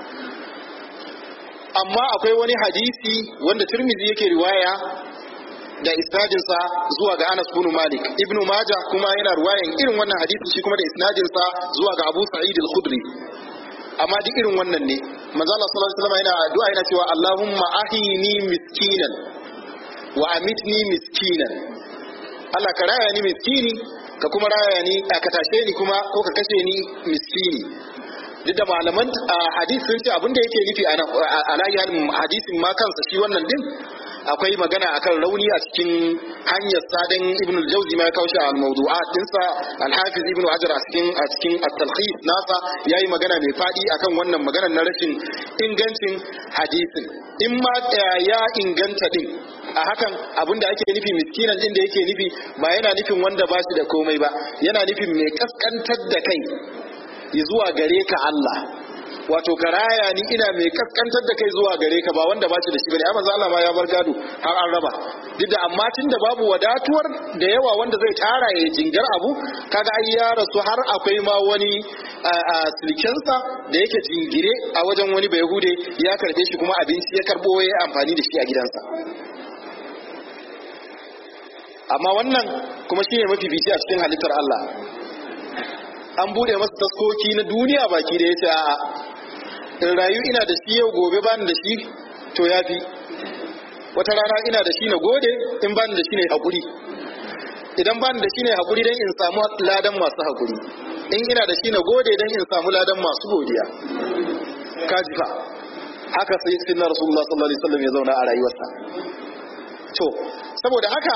amma akwai wani hadisi wanda Tirmidhi yake riwaya da isnadinsa zuwa ga Anas bin Malik Ibn Majah kuma yana ruwayan irin wannan hadisi shi kuma da isnadinsa zuwa ga Abu Sa'id al-Khudri amma duk irin wannan ne manzo Allah sallallahu alaihi wasallam yana addu'a yana cewa Allahumma ahini miskinan wa amitni miskinan Allah ka raya ni miskini ka kuma raya ni ka tashe ni kuma ko ka kashe ni miskini duk da malaman hadisi sun ce abin da yake nufi a nan hadisin ma kansa shi wannan din akwai magana akan rauni a cikin hanyar sadan ibn al-jawzi ma ya kawo shi a al-mawdu'at dinsa al-hafiz ibn hajar a cikin a cikin at-talkhis nasa yayi magana mai fadi akan wannan magana na rashin ingancin hadisin in ma ya inganta din a hakan abinda ake nufi miskinan din da yake nufi ba yana nufin wanda ba shi da komai ba yana nufin mai kaskantar da kai zuwa gare ka Allah wato karaya ni ina mai kaskantar da kai zuwa gare ka ba wanda ba shi da shi bane amma Allah ma ya bar gado har an raba duk da amma tunda babu wadatuwar da yawa wanda zai tara ya jingar abu kaga ai ya rasu har akwai ma wani silkensa da yake jingire a wajen wani bayahude ya karbe shi kuma abinci ya karbo ya amfani da shi a gidansa amma wannan kuma shine mafi bici a cikin halittar Allah an bude masa taskoki na duniya baki da yace a'a in rayu ina da shi yau gobe bani da shi to yafi wata rana ina da shi na gode in bani da shi ne hakuri idan bani da shi ne hakuri dan in samu ladan masu hakuri in ina da shi na gode dan in samu ladan masu godiya kaji fa haka sai sinna rasulullah sallallahu alaihi wasallam ya zauna a rayuwarsa to saboda haka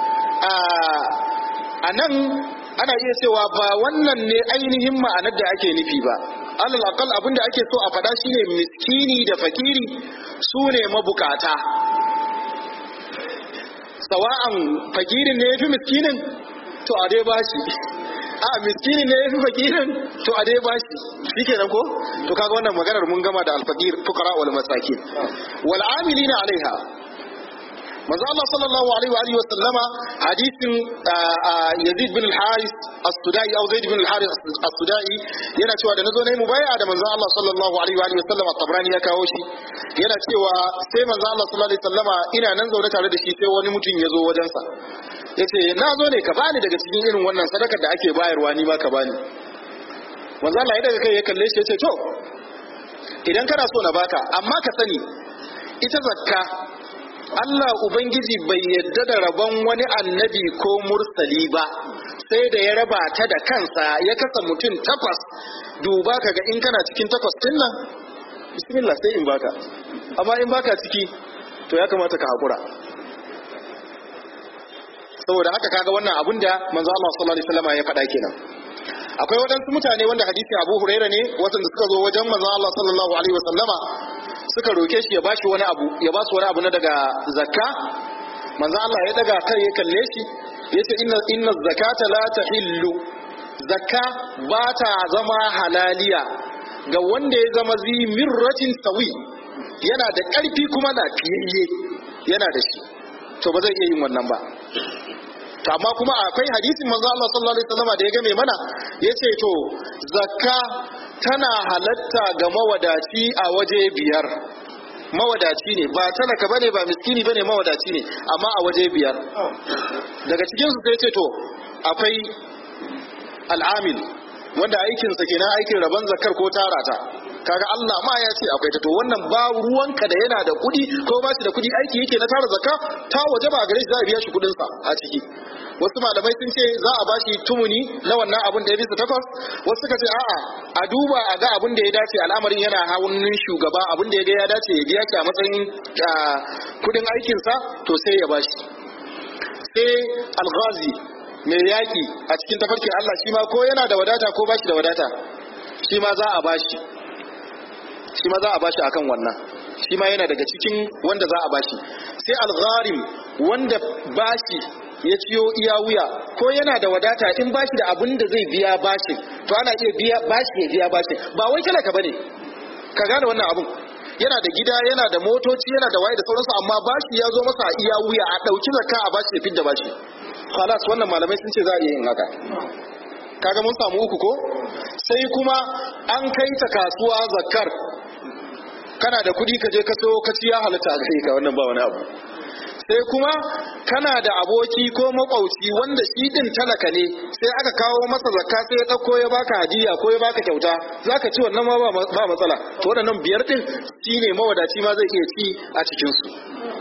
a nan ana iya cewa ba wannan ne ainihin ma'anar da ake nufi ba alal aqal abin da ake so a faɗa shine miskini da fakiri su ne mabukata sawa'an fakirin ne yafi miskinin to a dai bashi a miskinin ne yafi fakirin to a dai bashi shikenan ko to kaga wannan maganar mun gama da alfaqir fuqara wal masakin wal amilina alaiha manzo Allah sallallahu alaihi wa alihi wa sallama hadisin Yazid bin al-Haris as-Sudai au Zaid bin al-Haris as-Sudai yana cewa da nazo nayi mubai'a da manzo Allah sallallahu alaihi wa alihi wa sallama Tabrani ya kawo shi yana cewa sai manzo Allah sallallahu alaihi wa sallama ina nan zaune tare da shi sai wani mutum ya zo wajen sa yace na zo ne ka bani daga cikin irin wannan sadakar da ake bayarwa ni ma ka bani manzo Allah ya daga kai ya kalle shi yace to idan kana so na baka amma ka sani ita zakka Allah Ubangiji bai yadda da rabon wani annabi ko mursali ba sai da ya raba ta da kansa ya kasa mutum takwas duba ka ga in kana cikin takwas din nan bismillah sai in baka amma in baka ciki to ya kamata ka haƙura saboda haka kaga wannan abun da manzo Allah sallallahu alaihi wasallam ya faɗa kenan akwai waɗansu mutane wanda hadisi Abu Huraira ne waɗanda suka zo wajen manzo Allah sallallahu alaihi wasallama suka roke shi ya bashi wani abu ya basu wani abu na daga zakka manzo Allah ya daga kai ya kalle shi yace inna inna zakata la tahillu zakka ba ta zama halaliya ga wanda ya zama zi mirratin sawi yana da ƙarfi kuma lafiyayye yana da shi to ba zai iya yin wannan ba to amma kuma akwai hadisin manzo Allah sallallahu alaihi wasallam da ya game mana yace to zakka tana halatta ga mawadaci a waje biyar mawadaci ne ba talaka bane ba miskini bane mawadaci ne amma a waje biyar daga cikin su sai ce to akwai al'amil wanda aikin sa kenan aikin rabon zakar ko tarata kaga Allah ma ya ce akwai ta to wannan ba ruwanka da yana da kuɗi ko ba shi da kuɗi aiki yake na tara zakka ta waje ba gare shi za a biya shi kuɗin sa a ciki wasu malamai sun ce za a bashi tumuni na wannan abin da ya bisa takwas wasu suka ce a'a a duba a ga abin da ya dace al'amarin yana hannun shugaba abin da ya ga ya dace ya biya ki a matsayin kudin aikinsa to sai ya bashi sai alghazi mai yaki a cikin tafarkin Allah shi ma ko yana da wadata ko bashi da wadata shi ma za a bashi shi ma za a bashi akan wannan shi ma yana daga cikin wanda za a bashi sai algharim wanda bashi ya ciyo iya wuya ko yana da wadata in bashi da abin da zai biya bashi to ana iya biya bashi ya biya bashi ba wai talaka bane ka gane wannan abun yana da gida yana da motoci yana da waye da sauransu amma bashi ya zo masa iya wuya a dauki zakka a bashi ya fidda bashi khalas wannan malamai sun ce za a iya yin haka kaga mun samu uku ko sai kuma an kai ta kasuwa zakkar kana da kuɗi ka je ka so ka ci ya halatta a kai ka wannan ba wani abu sai kuma kana da aboki ko makwauci wanda shi din talaka ne sai aka kawo masa zakka sai ya dauko ya baka hadiya ko ya baka kyauta zaka ci wannan ma ba matsala to waɗannan biyar din shine mawadaci ma zai iya ci a cikin su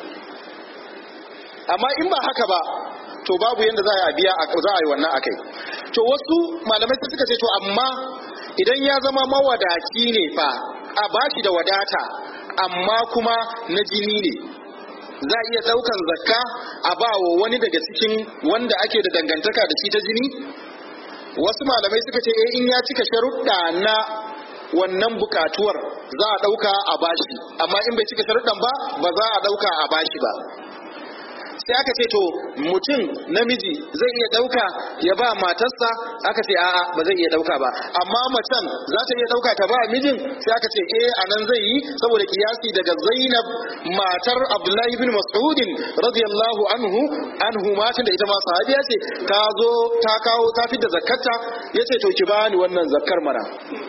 amma in ba haka ba to babu yanda za a biya za a yi wannan akai to wasu malamai suka ce to amma idan ya zama mawadaci ne fa a bashi da wadata amma kuma na jini ne za a iya ɗaukan zakka a ba wa wani daga cikin wanda ake da dangantaka da shi ta jini wasu malamai suka ce eh in ya cika sharuɗa na wannan bukatuwar za a ɗauka a bashi amma in bai cika sharuɗan ba ba za a ɗauka a bashi ba sai aka ce to mutum namiji zai iya ɗauka ya ba matarsa aka ce a'a ba zai iya ɗauka ba amma macen za ta iya ɗauka ta ba mijin sai aka ce eh a nan zai yi saboda kiyasi daga zainab matar abdullahi bin mas'udin radiyallahu anhu anhu matin da ita ma sahabiya ce ta zo ta kawo ta fidda zakarta yace to ki bani wannan zakkar mana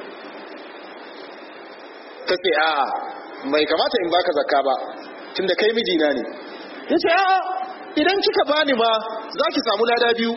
ta ce a'a bai kamata in baka zakka ba tunda kai mijina ne yace a'a idan kika bani ma za ki samu lada biyu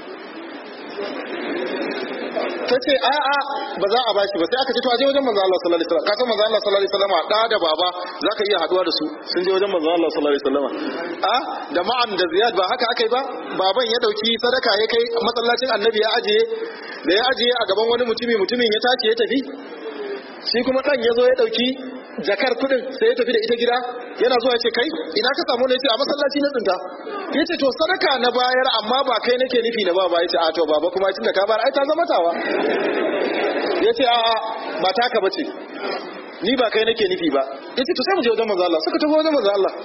ta ce a'a ba za a bashi ba sai aka ce to a je wajen manzo Allah sallallahu alaihi wasallam ka san manzo Allah sallallahu alaihi wasallam da da baba zaka iya haduwa da su sun je wajen manzo Allah sallallahu alaihi wasallam a da ma'an da ziyad ba haka akai ba baban ya dauki sadaka ya kai masallacin annabi ya ajiye da ya ajiye a gaban wani mutumi mutumin ya tashi ya tafi shi kuma dan ya zo ya dauki jakar kudin sai ya tafi da ita gida yana zuwa ya ce kai ina ka samu ne ya ce a masallaci na tsinta ya ce to sadaka na bayar amma ba kai nake nufi na ba ba ya ce a to baba kuma tun da ka bayar ai ta zama tawa ya ce a'a ba taka bace ni ba kai nake nufi ba ya ce to sai mu je wajen manzo Allah suka tafi wajen manzo Allah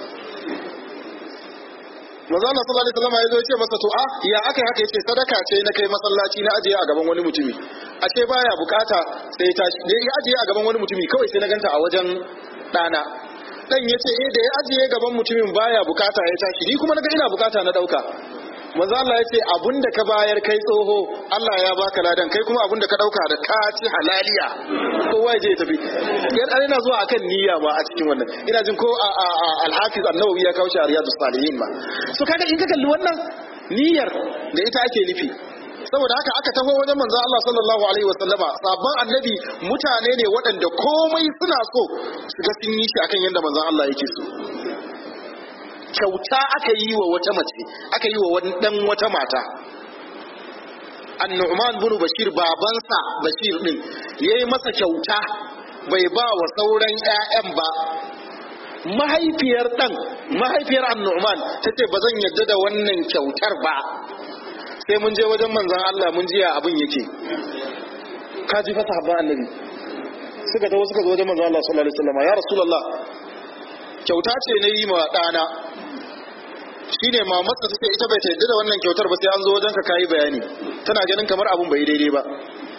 manzo Allah sallallahu alaihi wasallam ya zo ya ce masa to a ya aka haka yace sadaka ce na kai masallaci na ajiye a gaban wani mutumi a ce baya bukata sai ta da ya ajiye a gaban wani mutumi kawai sai na ganta a wajen dana dan yace eh da ya ajiye gaban mutumin baya bukata ya tashi ni kuma naga ina bukata na dauka manzo Allah yace abunda ka bayar kai tsoho Allah ya baka ladan kai kuma abunda ka dauka da ka ci halaliya kowa ya je ya tafi yan an ina zuwa akan niyya ma a cikin wannan ina jin ko al-Hafiz an-Nawawi ya kawo shi a Riyadus Salihin ma so kaga in ka kalli wannan niyyar da ita ake nufi saboda haka aka taho wajen manzo Allah sallallahu alaihi wasallama sabon annabi mutane ne waɗanda komai suna so su ga sun yi shi akan yadda manzo Allah yake so kyauta aka yi wa wata mace aka yi wa wani dan wata mata annu'man bin bashir babansa bashir din yayi masa kyauta bai ba wa sauran ƴaƴan ba mahaifiyar dan mahaifiyar annu'man tace ba zan yarda da wannan kyautar ba sai mun je wajen manzon Allah mun ji ya abin yake ka ji fasa habban annabi suka tawo suka zo wajen manzon Allah sallallahu alaihi wasallam ya rasulullah kyauta ce na yi ma ɗana shi ne mamarsa ta ce ita bai ta yadda da wannan kyautar ba sai an zo wajen ka kayi bayani tana ganin kamar abun bai daidai ba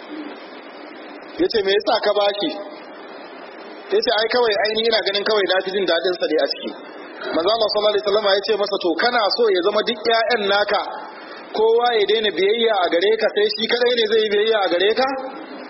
ya ce me yasa ka bashi ya ce ai kawai aini ina ganin kawai na fi jin daɗin sa ne a ciki manzo Allah sallallahu alaihi wasallam ya ce masa to kana so ya zama duk ƴaƴan naka kowa ya daina biyayya a gare ka sai shi kadai ne zai yi biyayya a gare ka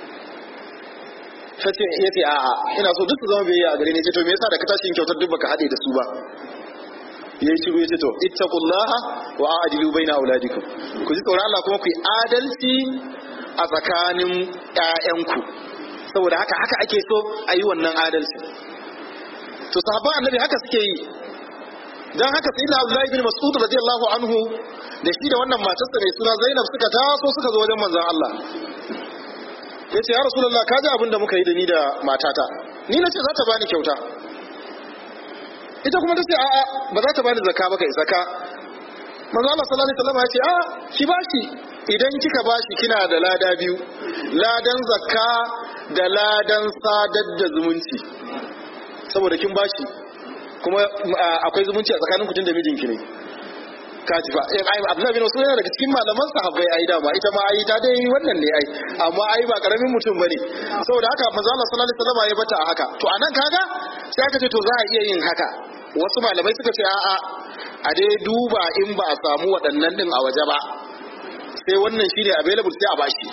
ta ce ya ce a'a ina so duk su zama biyayya a gare ni ce to me yasa da ka tashi kyautar duk baka haɗe da su ba ya yi shiru ya ce to ittaqullaha wa a'dilu baina auladikum ku ji tsoron Allah kuma ku yi adalci a tsakanin ƴaƴanku saboda haka haka ake so a yi wannan adalci to sahabban annabi haka suke yi dan haka sai da Abdullahi bin Mas'ud radiyallahu anhu da shi da wannan matarsa mai suna Zainab suka taso suka zo wajen manzon Allah ya ce ya rasulullah ka ji abin da muka yi da ni da matata ni na ce za ta bani kyauta ita kuma ta ce a'a ba za ta bani zakka ba kai zakka manzo Allah sallallahu alaihi wasallam ya ce a ki bashi idan kika bashi kina da lada biyu ladan zakka da ladan sadar da zumunci saboda kin bashi kuma akwai zumunci a tsakanin kutun da mijinki ne kaji fa eh ai Abdullah bin Mas'ud yana daga cikin malaman sahabbai ai dama ita ma ai ta dai wannan ne ai amma ai ba karamin mutum bane saboda haka manzo Allah sallallahu alaihi wasallam ya bata a haka to anan kaga sai aka ce to za a iya yin haka wasu malamai suka ce a'a a dai duba in ba a samu waɗannan din a waje ba sai wannan shine available sai a bashi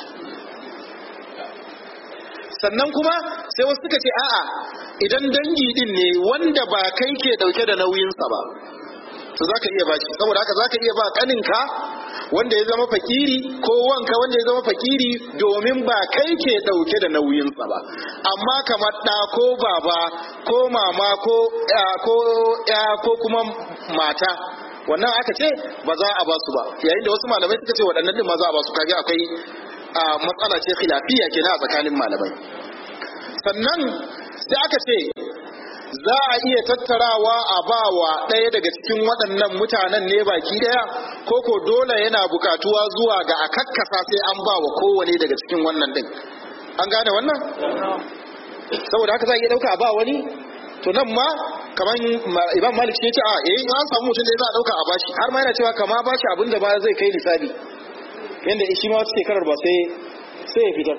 sannan kuma sai wasu suka ce a'a idan dangi din ne wanda ba kai ke dauke da nauyinsa ba to zaka iya bashi saboda haka zaka iya ba kaninka wanda ya zama fakiri ko wanka wanda ya zama fakiri domin ba kai ke dauke da nauyinsa ba amma kamar da ko baba ko mama ko ya ko ya ko kuma mata wannan aka ce ba za a ba su ba yayin da wasu malamai suka ce waɗannan din ma za a ba su kage akwai matsala ce khilafiya kenan a tsakanin malamai sannan sai aka ce za a iya tattarawa a bawa ɗaya daga cikin waɗannan mutanen ne baki ɗaya ko ko dole yana bukatuwa zuwa ga a kakkasa sai an bawa kowane daga cikin wannan ɗin an gane wannan saboda haka za a iya ɗauka a ba wani to nan ma kamar imam malik ce ce a eh an samu mutum da za a ɗauka a bashi har ma yana cewa kama bashi abin da ba zai kai lissafi yanda shi ma wata shekarar ba sai sai ya fitar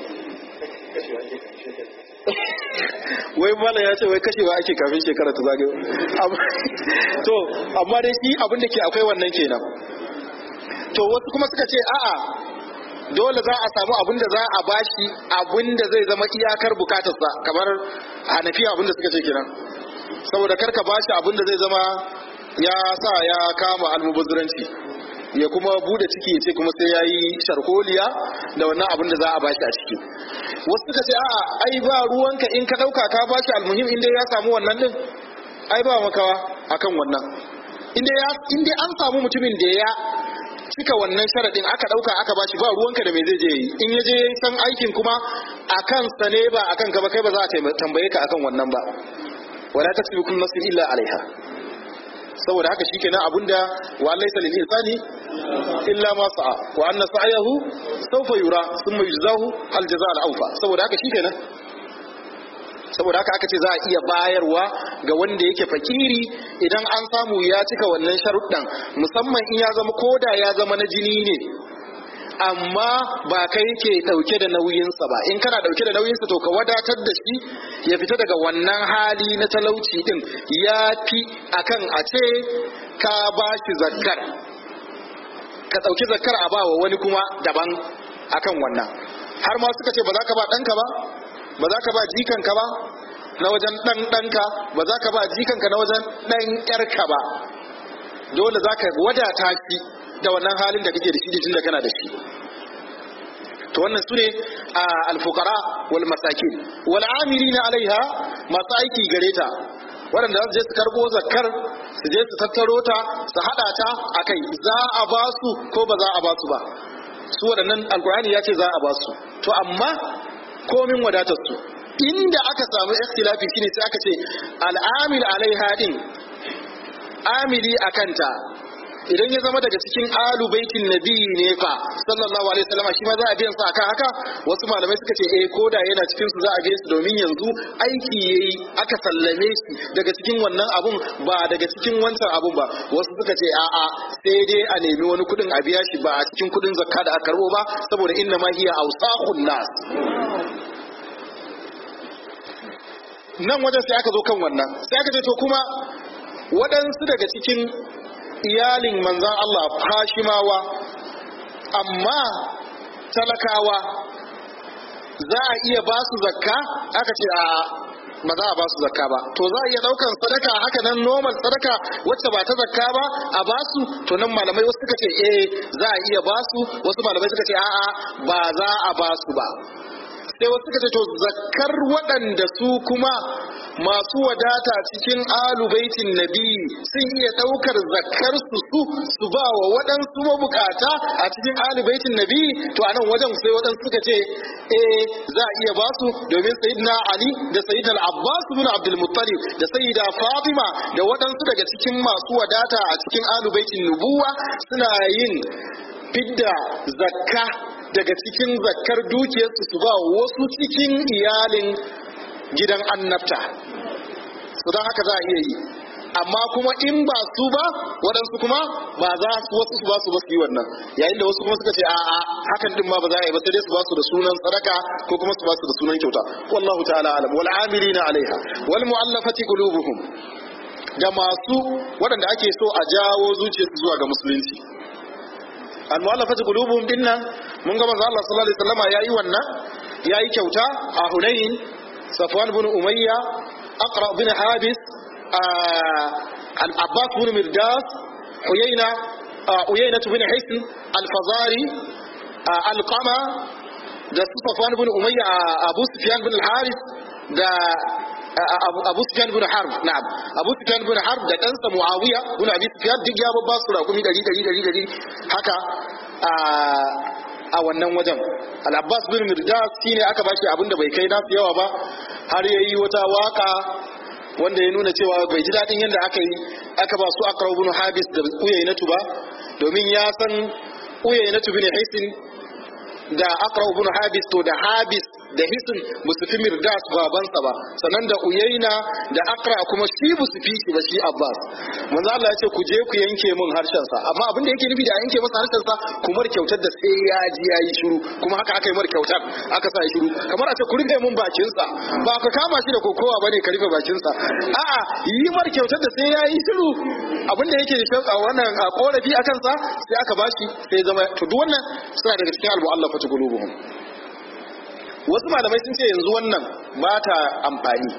wai malam ya ce wai kashewa ake kafin shekara ta zagayo to amma dai shi abin da ke akwai wannan kenan to wasu kuma suka ce a'a dole za a samu abin da za a bashi abin da zai zama iyakar bukatarsa kamar hanafiya abin da suka ce kenan saboda karka bashi abin da zai zama ya sa ya kama almubazziranci ya kuma bude ciki ya ce kuma sai ya yi sharholiya da wannan abin da za a bashi a ciki wasu suka ce a'a ai ba ruwanka in ka dauka ka bashi almuhim inda ya samu wannan din ai ba makawa akan wannan inda ya inda an samu mutumin da ya cika wannan sharadin aka dauka aka bashi ba ruwanka da me zai je yi in ya je san aikin kuma akan sa ne ba akan ka ba kai ba za a tambaye ka akan wannan ba wala tasbiqun nafsin illa alaiha saboda haka shikenan abunda wa laysa lil insani illa ma sa'a wa anna sa'yahu sawfa yura thumma yujzahu al jazaa al awfa saboda haka shikenan saboda haka aka ce za a iya bayarwa ga wanda yake fakiri idan an samu ya cika wannan sharuɗan musamman in ya zama koda ya zama na jini ne amma ba kai ke ɗauke da nauyinsa ba in kana ɗauke da nauyinsa to ka wadatar da shi ya fita daga wannan hali na talauci ɗin ya fi akan a ce ka ba shi zakkar ka ɗauki zakkar a ba wa wani kuma daban akan wannan har ma suka ce ba za ka ba ɗanka ba ba za ka ba jikanka ba na wajen ɗan ɗanka ba za ka ba jikanka na wajen ɗan ƴarka ba dole za ka wadata shi da wannan halin da kake da shi tun da kana da shi to wannan sune a alfukara wal masakin wal amilina alaiha masu aiki gare ta waɗanda za su je su karɓo zakkar su je su tattaro ta su haɗa ta a kai za a ba su ko ba za a ba su ba su waɗannan alkur'ani ya ce za a ba su to amma komin wadatar su inda aka samu ikhtilafi shine sai aka ce al'amil alaiha din amili akanta idan ya zama daga cikin alu baitin nabi ne fa sallallahu alaihi wasallam shi ma za a biyan sa akan haka wasu malamai suka ce eh koda yana cikin su za a biya su domin yanzu aiki yayi aka sallame shi daga cikin wannan abun ba daga cikin wancan abun ba wasu suka ce a'a sai dai a nemi wani kudin a biya shi ba a cikin kudin zakka da aka karbo ba saboda inna ma hiya awsaqun nas nan wajen sai aka zo kan wannan sai aka ce to kuma waɗansu daga cikin iyalin manzan Allah fashimawa amma talakawa za a iya ba su zakka aka ce a ba za a ba su zakka ba to za a iya daukan sadaka haka nan normal sadaka wacce ba ta zakka ba a ba su to nan malamai wasu suka ce eh za a iya ba su wasu malamai suka ce a'a ba za a ba su ba sai wasu suka ce to zakkar waɗanda su kuma masu wadata cikin alubaitin nabi sun iya ɗaukar zakkar su su su ba wa waɗansu mabukata a cikin alubaitin nabi to a nan wajen sai waɗansu suka ce eh za a iya ba su domin sayyidina ali da sayyidina abbas ibn abdul muttalib da sayyida fatima da waɗansu daga cikin masu wadata a cikin alubaitin nubuwa suna yin fidda zakka daga cikin zakkar dukiyarsu su ba wasu cikin iyalin gidan annabta su don haka za a iya yi amma kuma in ba su ba waɗansu kuma ba za su wasu su ba su ba su yi wannan yayin da wasu kuma suka ce a'a hakan din ma ba za a yi ba sai dai su ba su da sunan sadaka ko kuma su ba su da sunan kyauta wallahu ta'ala alam wal amilina alaiha wal mu'allafati qulubuhum da masu waɗanda ake so a jawo zuciyarsu zuwa ga musulunci al mu'allafati qulubuhum dinnan mun ga manzo Allah sallallahu alaihi wasallama yayi wannan yayi kyauta a Hunain Safwan ibn Umayya Aqra bin Habis al-Abbas ibn Mirdas Uyayna Uyayna bin Hisn al-Fazari al-Qama da Safwan ibn Umayya Abu Sufyan bin al-Harith da Abu Sufyan bin Harb na'am Abu Sufyan bin Harb da ɗansa Muawiya bin Abi Sufyan duk ya babba su rakumi 100 100 100 haka a wannan wajen al-Abbas bin Mirdas shine aka bashi abinda bai kai nasu yawa ba har yayi wata waka wanda ya nuna cewa bai ji daɗin yadda aka yi aka ba su Aqra ibn Habis da Uyaynatu ba domin ya san Uyaynatu bin Hisin da Aqra ibn Habis to da Habis da hisin ba su fi mirdas babansa ba sannan da uyaina da akra kuma shi ba su fi shi ba shi abbas manzo Allah ya ce ku je ku yanke min harshen sa amma abin da yake nufi da yanke masa harshen sa kumar kyautar da sai ya ji yayi shiru kuma haka aka yi mar kyautar aka sa shiru kamar a ce ku rufe min bakin sa ba ka kama shi da kokowa bane ka rufe bakin sa a'a yi mar kyautar da sai yayi shiru abin da yake da wannan korafi akan sa sai aka bashi sai zama to duk wannan suna daga cikin al-mu'allafatu qulubuhum wasu malamai sun ce yanzu wannan ba ta amfani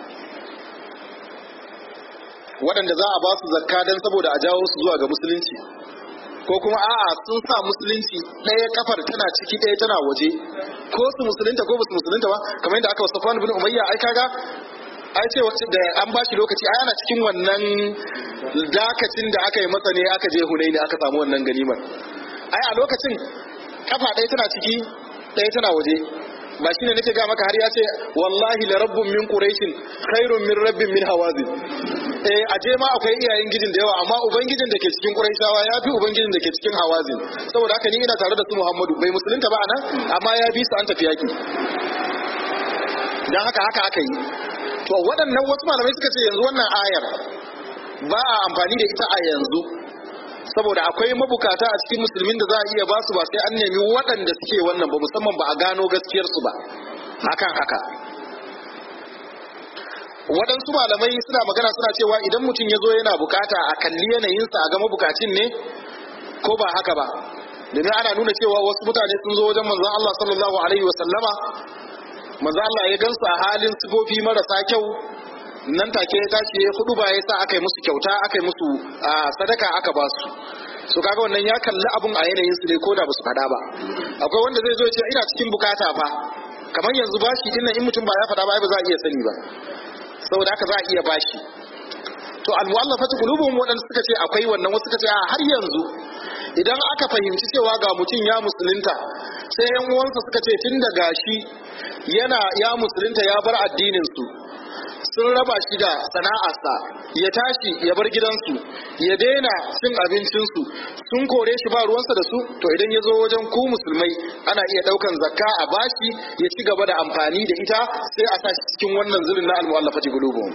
waɗanda za a ba su zakka don saboda a jawo su zuwa ga musulunci ko kuma a'a sun sa musulunci ɗaya kafar tana ciki ɗaya tana waje ko su musulunta ko ba su musulunta ba kamar yadda aka wasu Safwan bin Umayya ai kaga ai ce wacce da an ba shi lokaci ai ana cikin wannan dakacin da aka yi masa ne aka je Hunaini aka samu wannan ganimar ai a lokacin kafa ɗaya tana ciki ɗaya tana waje ba shi ne nake ga maka har ya ce wallahi la rabbun min quraishin khairun min rabbin min hawazin eh aje ma akwai iyayen gidin da yawa amma ubangijin da ke cikin quraishawa ya fi ubangijin da ke cikin hawazin saboda haka ni ina tare da su muhammadu bai musulunta ba anan amma ya bi su an tafi yaki dan haka haka aka yi to waɗannan wasu malamai suka ce yanzu wannan ayar ba a amfani da ita a yanzu saboda akwai mabukata a cikin musulmin da za a iya basu ba sai an nemi waɗanda suke wannan ba musamman ba a gano gaskiyarsu ba hakan haka waɗansu malamai suna magana suna cewa idan mutum ya zo yana bukata a kalli yanayinsa a ga mabukacin ne ko ba haka ba domin ana nuna cewa wasu mutane sun zo wajen manzon Allah sallallahu alaihi wa sallama manzon Allah ya gansu a halin sifofi marasa kyau nan take ya tashi ya hudu ba ya sa aka yi musu kyauta aka yi musu sadaka aka ba su su kaga wannan ya kalli abun a yanayin su ne ko da basu faɗa ba akwai wanda zai zo ya ce ina cikin bukata fa kamar yanzu bashi din nan in mutum ba ya faɗa ba ba za a iya sani ba saboda haka za a iya bashi to almu'allafatu qulubuhum wadanda suka ce akwai wannan wasu suka ce a har yanzu idan aka fahimci cewa ga mutum ya musulunta sai yan uwansa suka ce tun da gashi yana ya musulunta ya bar addinin su sun raba shi da sana'arsa ya tashi ya bar gidansu ya daina cin abincinsu sun kore shi ba ruwansa da su to idan ya zo wajen ku musulmai ana iya daukan zakka a bashi ya ci gaba da amfani da ita sai a sa shi cikin wannan zulun na al-mu'allafati qulubuhum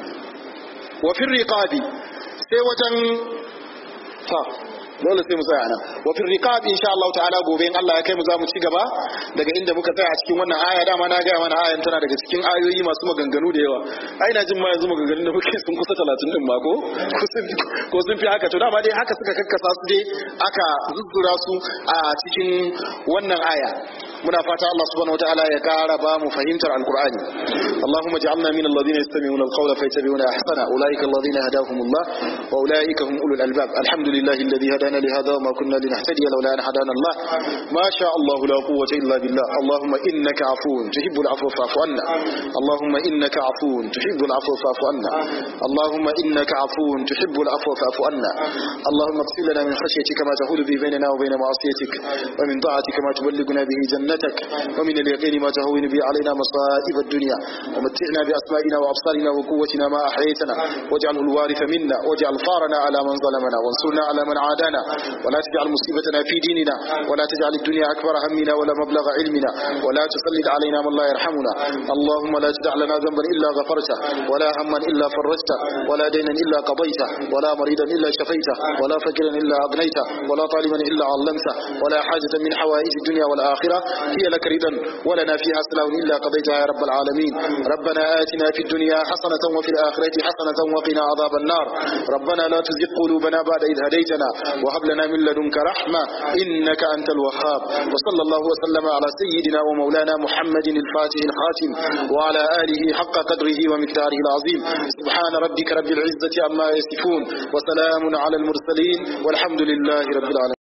wa fi riqabi sai wajen ta dole sai mu tsaya nan wa fi riqab insha Allah ta'ala gobe in Allah ya kai mu za mu ci gaba daga inda muka tsaya a cikin wannan aya dama na ga mana ayan tana daga cikin ayoyi masu maganganu da yawa ai na jin ma yanzu maganganun da muke sun kusa 30 din ma ko ko sun fi haka to dama dai haka suka kakkasa su dai aka zuzzura su a cikin wannan aya muna fata Allah subhanahu wataala ya kara ba mu fahimtar alqur'ani Allahumma ij'alna min alladhina yastami'una alqawla fayattabi'una ahsana ulaika alladhina hadahumullah wa ulaika hum ulul albab alhamdulillahi alladhi hadana li hadha wa ma kunna linahtadiya lawla an hadana Allah ma sha Allah la quwwata illa billah Allahumma innaka afuwun tuhibbul afwa fa'fu anna Allahumma innaka afuwun tuhibbul afwa fa'fu anna Allahumma innaka afuwun tuhibbul afwa fa'fu anna Allahumma اغفر لنا من خشيتك ما تحول به بيننا وبين معصيتك ومن طاعتك ما تبلغنا به جنتك ومن اليقين ما تهون به علينا مصائب الدنيا ومتعنا بأسمائنا وأبصارنا وقوتنا ما أحييتنا واجعله الوارث منا واجعل ثارنا على من ظلمنا وانصرنا على من عادانا ولا تجعل مصيبتنا في ديننا ولا تجعل الدنيا أكبر همنا ولا مبلغ علمنا ولا تسلط علينا من لا يرحمنا اللهم لا تدع لنا ذنبا إلا غفرته ولا هما إلا فرجته ولا دينا إلا قضيته ولا مريضا إلا شفيته ولا فقيرا إلا أغنيته ولا طالبا إلا علمته ولا حاجة من حوائج الدنيا والآخرة هي لك رضا ولنا فيها سلام إلا قضيتها يا رب العالمين ربنا آتنا في الدنيا حسنة وفي الآخرة حسنة وقنا عذاب النار ربنا لا تزغ قلوبنا بعد إذ هديتنا وهب لنا من لدنك رحمة إنك أنت الوهاب وصلى الله وسلم على سيدنا ومولانا محمد الفاتح الخاتم وعلى آله حق قدره ومقداره العظيم سبحان ربك رب العزة عما يصفون وسلام على المرسلين والحمد لله رب العالمين